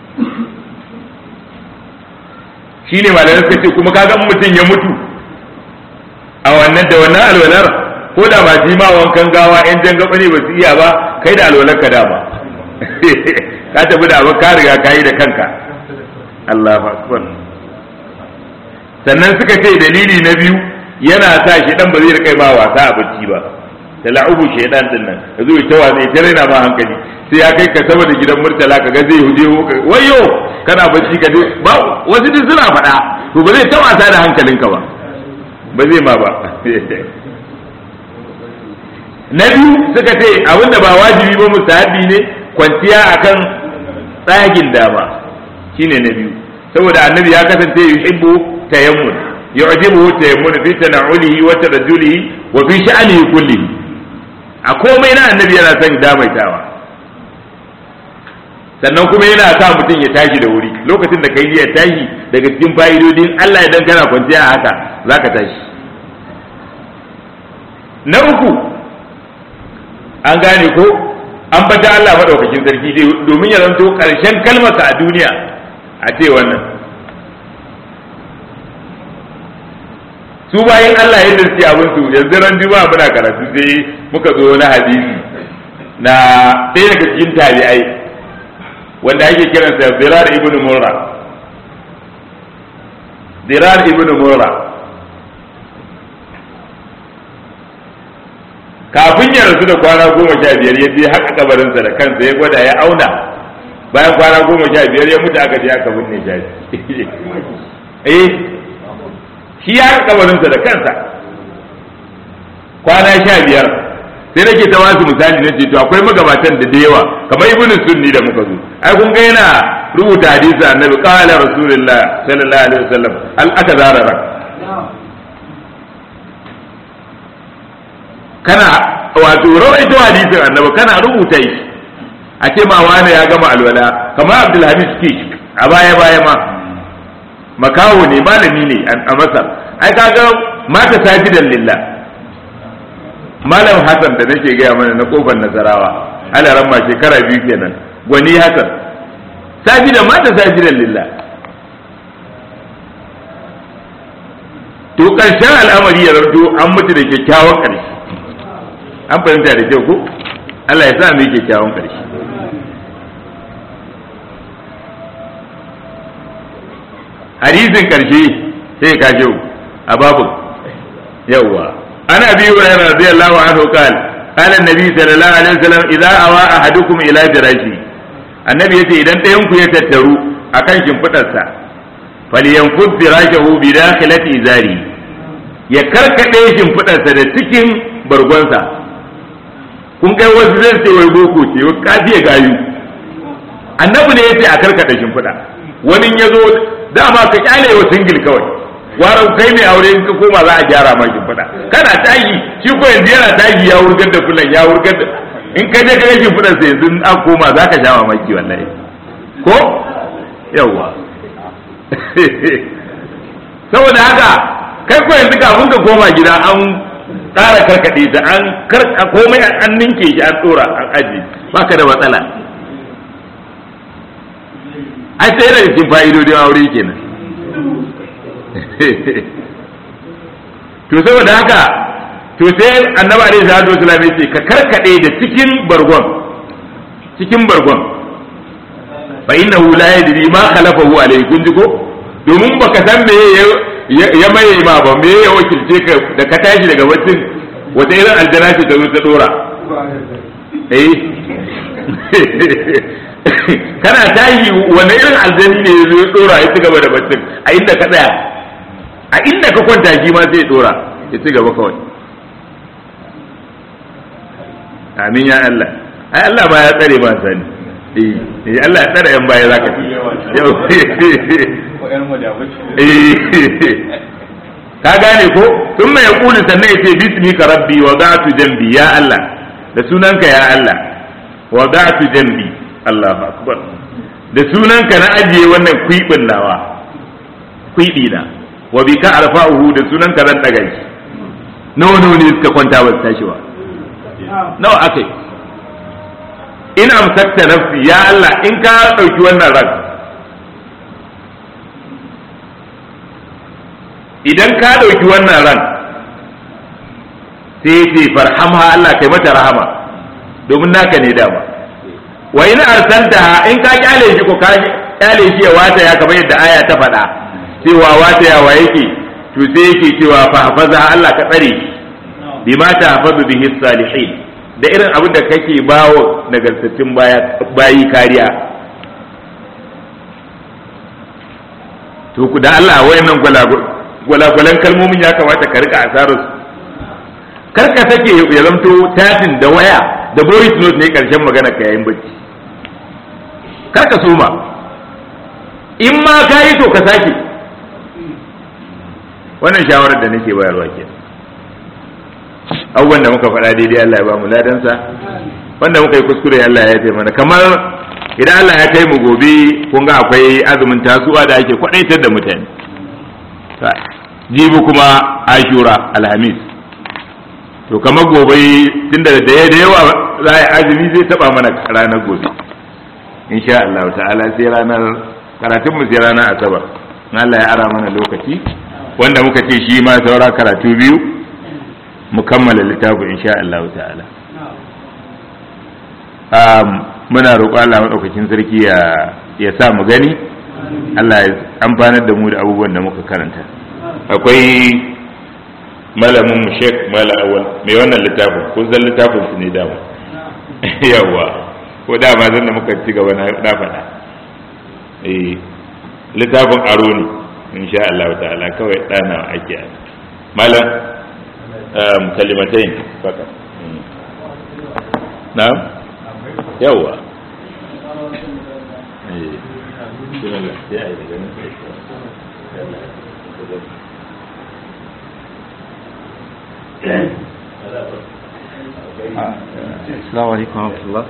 shine malaman suka ce kuma kaga mutum ya mutu a wannan da wannan alwalar ko da ba ma wankan gawa yan jan gaba ne ba su iya ba kai da alwalar ka dama ka tafi da abin ka riga ka yi da kanka Allahu akbar sannan suka ce dalili na biyu yana sa shi dan ba zai rika ma wasa a bacci ba da la'ubu shaydan din nan ya zo ta wasa ya raina ma hankali sai ya kai ka sama da gidan murtala ka ga zai huje wayo kana bacci ka ba wasu duk suna faɗa to ba zai ta wasa da hankalinka ba ba zai ma ba na biyu suka ce abinda ba wajibi ba mustahabi ne kwanciya akan tsagin dama shine na biyu saboda annabi ya kasance yuhibbu tayammun yu'jibuhu tayammun fi tana'ulihi wa tarajjulihi wa fi sha'anihi kullihi a komai na annabi yana son damaitawa sannan kuma yana sa mutum ya tashi da wuri lokacin da kai ya tashi daga cikin fa'idodin Allah idan kana kwanciya a haka zaka tashi na uku an gane ko an bata Allah madaukakin sarki domin ya zanto karshen kalmarsa a duniya a ce wannan su bayan Allah yadda suke abin su yanzu ran juma'a muna karatu sai muka zo na hadisi na ɗaya daga cikin tabi'ai wanda ake kiransa Zirar ibn Murra Zirar ibn Murra kafin ya rasu da kwana goma sha biyar ya je haka kabarinsa da kansa ya gwada ya auna bayan kwana goma sha biyar ya mutu aka je aka binne shi eh shi ya haka kabarinsa da kansa kwana sha biyar sai nake ta wasu misali na ce to akwai magabatan da da yawa kamar ibnu sunni da muka zo ai kun ga yana rubuta hadisi annabi qala rasulullah sallallahu alaihi wasallam al aka zarara kana wato rawaito hadisin annabi kana rubuta shi a ce ma wani ya gama alwala kamar abdulhamid kish a baya baya ma makawo ne malami ne a masar ai kaga mata sajidan lillah malam hasan da nake gaya mana na kofar nasarawa ana ramma shekara biyu kenan gwani hasan sajidan mata sajidan lillah to karshen al'amari ya zarto an mutu da kyakkyawan ƙarshe an fahimta da kyau ko Allah ya sa mu yi kyakkyawan ƙarshe hadisin ƙarshe sai ka shi a babu yawwa ana bi hurairah radiyallahu anhu qala qala an-nabi sallallahu alaihi wasallam idza awa ahadukum ila firashi annabi yace idan ɗayan ku ya tattaru akan shimfidarsa falyanfud firashahu bi dakhilati izari ya karkade shimfidarsa da cikin bargonsa kun kai wasu zai ce wai boko ce wai kafiye gayu annabi ne yace a karkada shimfiɗa wani ya zo dama ka kyale wa singil kawai waran kai mai aure in ka koma za a gyara ma shimfiɗa kana tagi shi ko yanzu yana tagi ya wurgar da kullum ya wurgar da in ka je ka ga shimfiɗar sa yanzu an koma za ka sha mamaki wallahi ko yawwa saboda haka kai ko yanzu kafin ka koma gida an ƙara karkaɗe ta an karka komai an ninke shi an tsora an aji baka da matsala ai sai daga cikin fa'idodin aure kenan to saboda haka to sai annabi alaihi salatu wasallam yace ka karkaɗe da cikin bargon cikin bargon fa innahu la yadri ma khalafahu alayhi kun ji ko domin baka san me ya maye ma ba me ya wakilce ka da ka tashi daga bacin wata irin aljana ce ta zo ta dora eh kana tashi wani irin aljani ne ya zo ya dora ya ci gaba da bacin a inda ka tsaya a inda ka kwanta shi ma sai ya dora ya ci gaba kawai amin ya Allah ai Allah ba ya tsare ma sani eh Allah ya tsare yan baya zaka ci ka gane ko sun mai kuli sannan ya ce bismika rabbi wa ga'atu jambi ya Allah da sunanka ya Allah wa ga'atu jambi Allahu akbar da sunanka na ajiye wannan kwibin nawa kwibi na wa bika arfa'uhu da sunanka zan daga shi nawa nawa ne suka kwanta ba su tashi ba nawa akai in amsakta nafsi ya Allah in ka dauki wannan ran idan ka ɗauki wannan ran sai ce farhamha Allah kai mata rahama domin naka ne dama wa in arsalta in ka kyale shi ko ka kyale shi ya wata ya kamar yadda aya ta faɗa cewa wata ya wa yake to sai yake cewa fa hafaza Allah ka tsare shi bima ta hafazu bihi salihin da irin abin da kake bawo nagartattun bayi kariya to ku da Allah wayannan gwalagwal gwalagwalan kalmomin ya kamata ka rika asarar su kar ka sake ya zamto tatin da waya da voice note ne karshen magana ka yayin bacci kar ka soma in ma ka yi to ka sake wannan shawarar da nake bayarwa ke abubuwan da muka faɗa daidai Allah ya ba mu ladansa wanda muka yi kuskure Allah ya taimaka mana kamar idan Allah ya kai mu gobe kun ga akwai azumin tasuwa da ake kwadaitar da mutane jibi kuma ashura alhamis to kamar gobe tunda da da yawa za a azumi zai taba mana ranar gobe insha Allah ta'ala sai ranar karatun mu sai ranar asabar Allah ya ara mana lokaci wanda muka ce shi ma saura karatu biyu mu kammala littafin insha Allah ta'ala muna roƙo Allah maɗaukakin sarki ya ya sa mu gani Allah ya amfanar da mu da abubuwan da muka karanta akwai malamin mu Sheikh Mala Awal mai wannan littafin kun san littafin su ne dama yawa ko dama zan da muka ci gaba na faɗa eh littafin aro ne insha Allah ta'ala kawai ɗana ake malam kalimatain fakat na'am yawa السلام عليكم ورحمة الله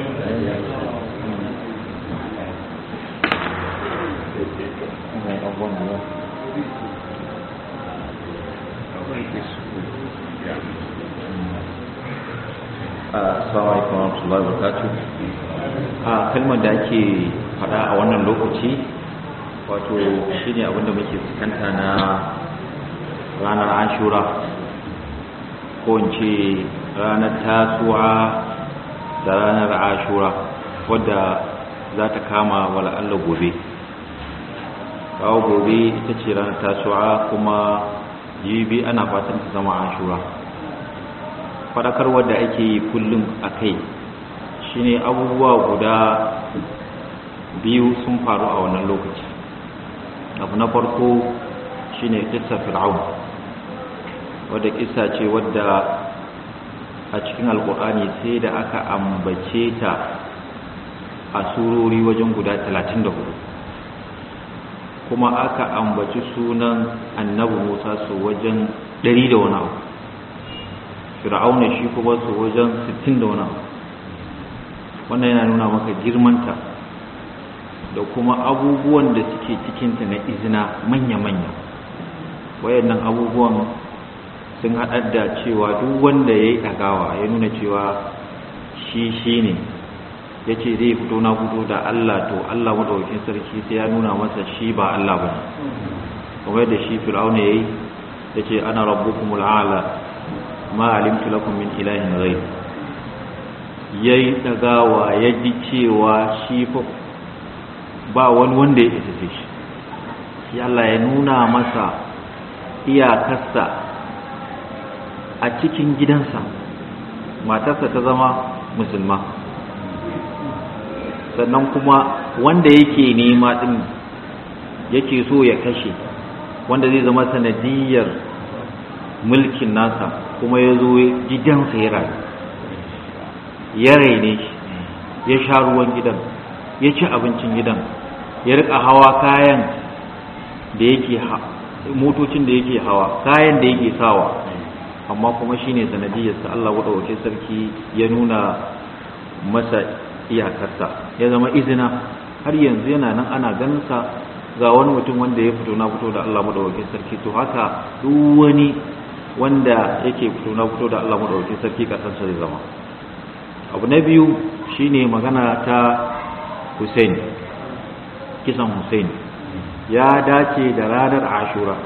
Assalamu alaikum warahmatullahi wabarakatuh. A kalmar da ake faɗa a wannan lokaci wato shine abinda muke fuskanta na ranar Ashura ko in ce ranar Tasu'a da ranar Ashura wadda za ta kama wala Allah gobe. Kawo gobe ita ce ranar Tasu'a kuma jibi ana fatan ta zama Ashura. faɗakarwar da ake yi kullum a kai shine abubuwa guda biyu sun faru a wannan lokaci abu na farko shine kissa fir'aun wadda kissa ce wadda a cikin alkur'ani sai da aka ambace ta a surori wajen guda 34 kuma aka ambaci sunan annabi musa su wajen 100 da wani abu fir'auna shi kuma su wajen 60 da wani wannan yana nuna maka girmanta da kuma abubuwan da suke cikinta na izina manya-manya wayannan abubuwan sun haɗar da cewa duk wanda ya yi ɗagawa ya nuna cewa shi shi ne ya ce zai fito na fito da Allah to Allah maɗaukin sarki sai ya nuna masa shi ba Allah ba ne kuma yadda shi fir'auna ya yi ya ce ana rabbukumul a'la ma alimtu lakum min ilahin ghayr yayi dagawa ya ji cewa shi fa ba wani wanda ya isa shi shi Allah ya nuna masa iyakarsa a cikin gidansa matarsa ta zama musulma sannan kuma wanda yake nema din yake so ya kashe wanda zai zama sanadiyar mulkin nasa kuma ya zo gidansa ya rayu ya raine shi ya sha ruwan gidan ya ci abincin gidan ya rika hawa kayan da yake motocin da yake hawa kayan da yake sawa amma kuma shine sanadiyarsa Allah wadawake sarki ya nuna masa iyakarsa ya zama izina har yanzu yana nan ana ganinsa ga wani mutum wanda ya fito na fito da Allah madawake sarki to haka duk wani wanda yake fito na fito da Allah madaukakin sarki kasansa zai zama abu na biyu shine magana ta Hussein kisan Hussein ya dace da ranar Ashura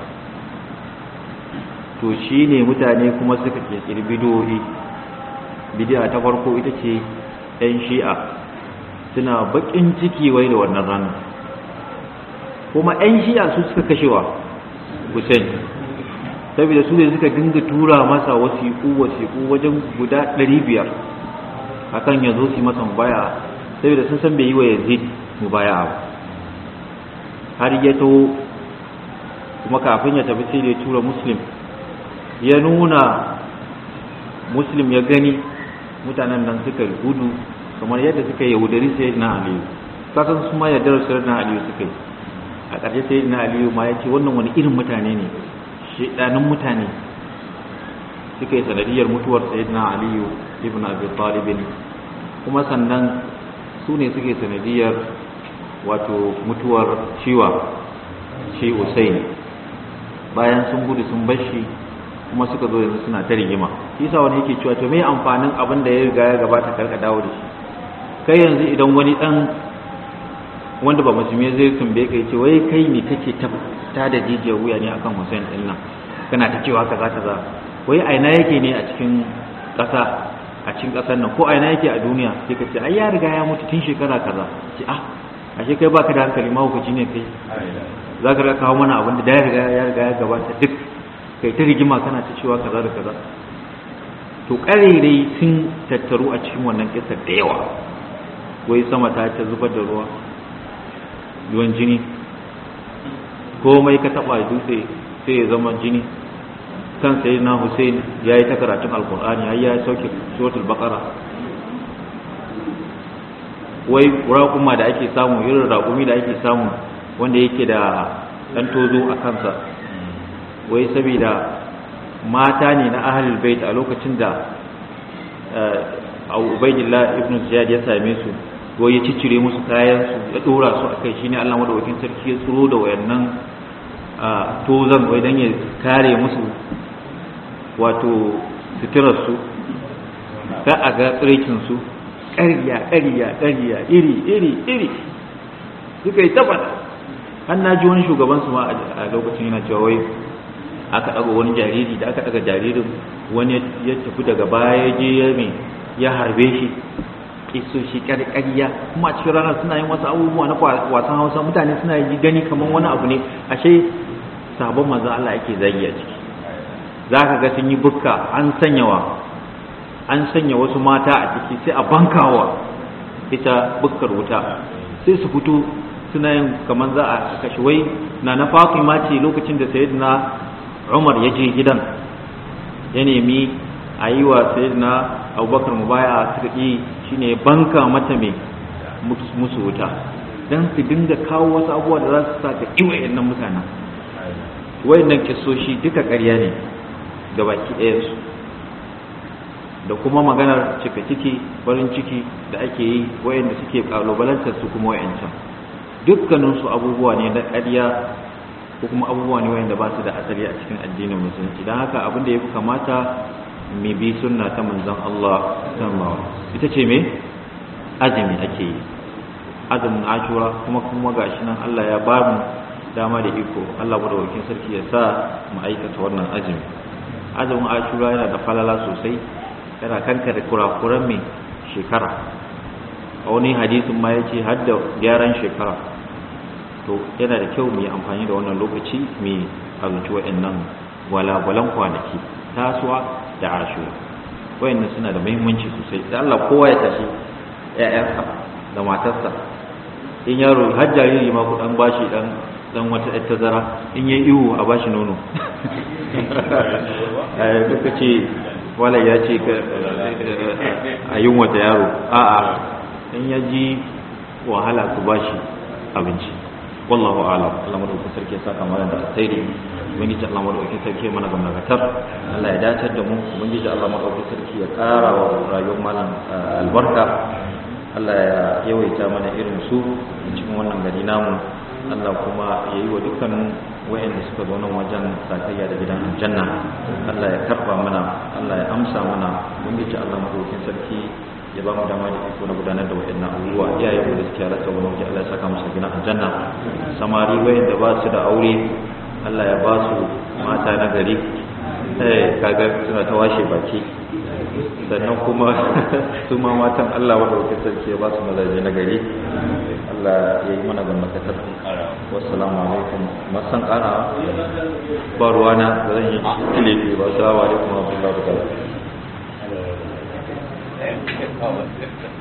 to shine mutane kuma suka kirkiri bidiyoyi bidiya ta farko ita ce ɗan shi'a suna baƙin ciki wai da wannan ranar kuma ɗan shi'a su suka kashewa Hussein saboda su ne suka dinga tura masa wasiƙu wasiƙu wajen guda ɗari biyar akan ya zo su masa mubaya saboda sun san bai yi wa yazid mubaya ba har ya taho kuma kafin ya tafi sai da ya tura muslim ya nuna muslim ya gani mutanen nan suka gudu kamar yadda suka yaudari sai na aliyu kasan su ma yardar sai na aliyu suka yi a ƙarshe sai na aliyu ma ya ce wannan wani irin mutane ne shaidanin mutane suka yi sanadiyar mutuwar sayyidina aliyu ibn abi talibin kuma sannan su ne suke sanadiyar wato mutuwar ciwa shi usain bayan sun gudu sun bashi kuma suka zo yanzu suna ta rigima yasa wani yake cewa to me amfanin abin da ya riga ya gabata karka dawo da shi kai yanzu idan wani dan wanda ba musulmi zai tumbe kai ce wai kai ne kake ta ta da jijiyar wuya ne akan Hussein din nan kana ta cewa kaza kaza wai aina yake ne a cikin ƙasa a cikin ƙasar nan ko aina yake a duniya sai ka ce ai ya riga ya mutu tun shekara kaza ce ah ashe kai baka da hankali ma hukunci ne kai za ka kawo mana abin da ya riga ya riga ya gabata duk kai ta rigima kana ta cewa kaza da kaza to ƙarerai sun tattaru a cikin wannan kisa da yawa wai sama ta ta zubar da ruwa ruwan jini komai ka taɓa dutse sai ya zama jini kan sai na Hussein ya yi ta karatun alkur'ani har ya sauke suratul baqara wai raƙuma da ake samu irin raƙumi da ake samu wanda yake da ɗan tozo a kansa wai saboda mata ne na ahlul bait a lokacin da Ubaidillah ibn Ziyad ya same su wai ya ciccire musu kayan su ya dora su akai shine Allah madaukakin sarki ya tsoro da wayannan tozan wai dan ya kare musu wato suturarsu ka a ga tsirkinsu ƙarya ƙarya ƙarya iri iri iri suka yi tabbata har na ji wani shugabansu ma a lokacin yana cewa wai aka ɗaga wani jariri da aka ɗaga jaririn wani ya tafi daga baya ya je ya mai ya harbe shi iso shi ƙarya kuma a cikin ranar suna yin wasu abubuwa na wasan hausa mutane suna yi gani kamar wani abu ne ashe sabon manzan Allah ake zagi a ciki za ka ga sun yi bukka an sanyawa an sanya wasu mata a ciki sai a bankawa ita bukkar wuta sai su fito suna yin kamar za a kashe wai na na fatima ce lokacin da sayyidina umar ya je gidan ya nemi a yi wa sayyidina abubakar mubaya suka ƙi shine banka mata mai musu wuta don su dinga kawo wasu abubuwa da za su sa ka iwayen nan mutanen wayannan kisoshi duka ƙarya ne ga baki ɗayansu da kuma maganar cika ciki farin ciki da ake yi wayanda suke kalubalantar su kuma wayancan dukkaninsu abubuwa ne na ƙarya ko kuma abubuwa ne wayanda ba su da asali a cikin addinin musulunci don haka abin da ya fi kamata mu bi sunna ta manzon Allah sallallahu ita ce me azumi ake yi azumin ashura kuma kuma gashi nan Allah ya ba mu dama da iko Allah madaukakin sarki ya sa mu aikata wannan azumi azumin ashura yana da falala sosai yana kanka da kurakuran mai shekara a wani hadisin ma ya ce har da gyaran shekara to yana da kyau mu yi amfani da wannan lokaci mu azumci waɗannan gwalagwalan kwanaki tasuwa da ashura wayannan suna da muhimmanci sosai da Allah kowa ya tashi ƴaƴansa da matarsa in yaro har jariri ma ku dan bashi dan dan wata ƴar tazara in yayi ihu a bashi nono eh duka ce wala ya ce a yin wata yaro a'a in ya ji wahala ku bashi abinci wallahu a'lam Allah madaukakin sarki ya saka mana da alkhairi ubangiji Allah madaukakin sarki ya mana gamnagatar Allah ya dace da mu ubangiji Allah madaukakin sarki ya ƙara wa rayuwar malam albarka Allah ya yawaita mana irin su cikin wannan gari namu Allah kuma ya yi wa dukkanin wayanda suka zo nan wajen sakayya da gidan aljanna Allah ya karba mana Allah ya amsa mana ubangiji Allah madaukakin sarki ya ba mu dama da iko na gudanar da waɗannan abubuwa iyaye mu da suke halatta wani waje Allah ya saka musu gina aljanna samari wayanda ba su da aure Allah ya ba su mata na gari eh kaga suna ta washe baki sannan kuma su ma matan Allah wanda wuce sarki ya ba su mazaje na gari Allah ya yi mana gwamnatatar wassalamu alaikum masan kara ba ruwana da zan yi kilifi ba salamu alaikum wa rahmatullahi wa barakatuh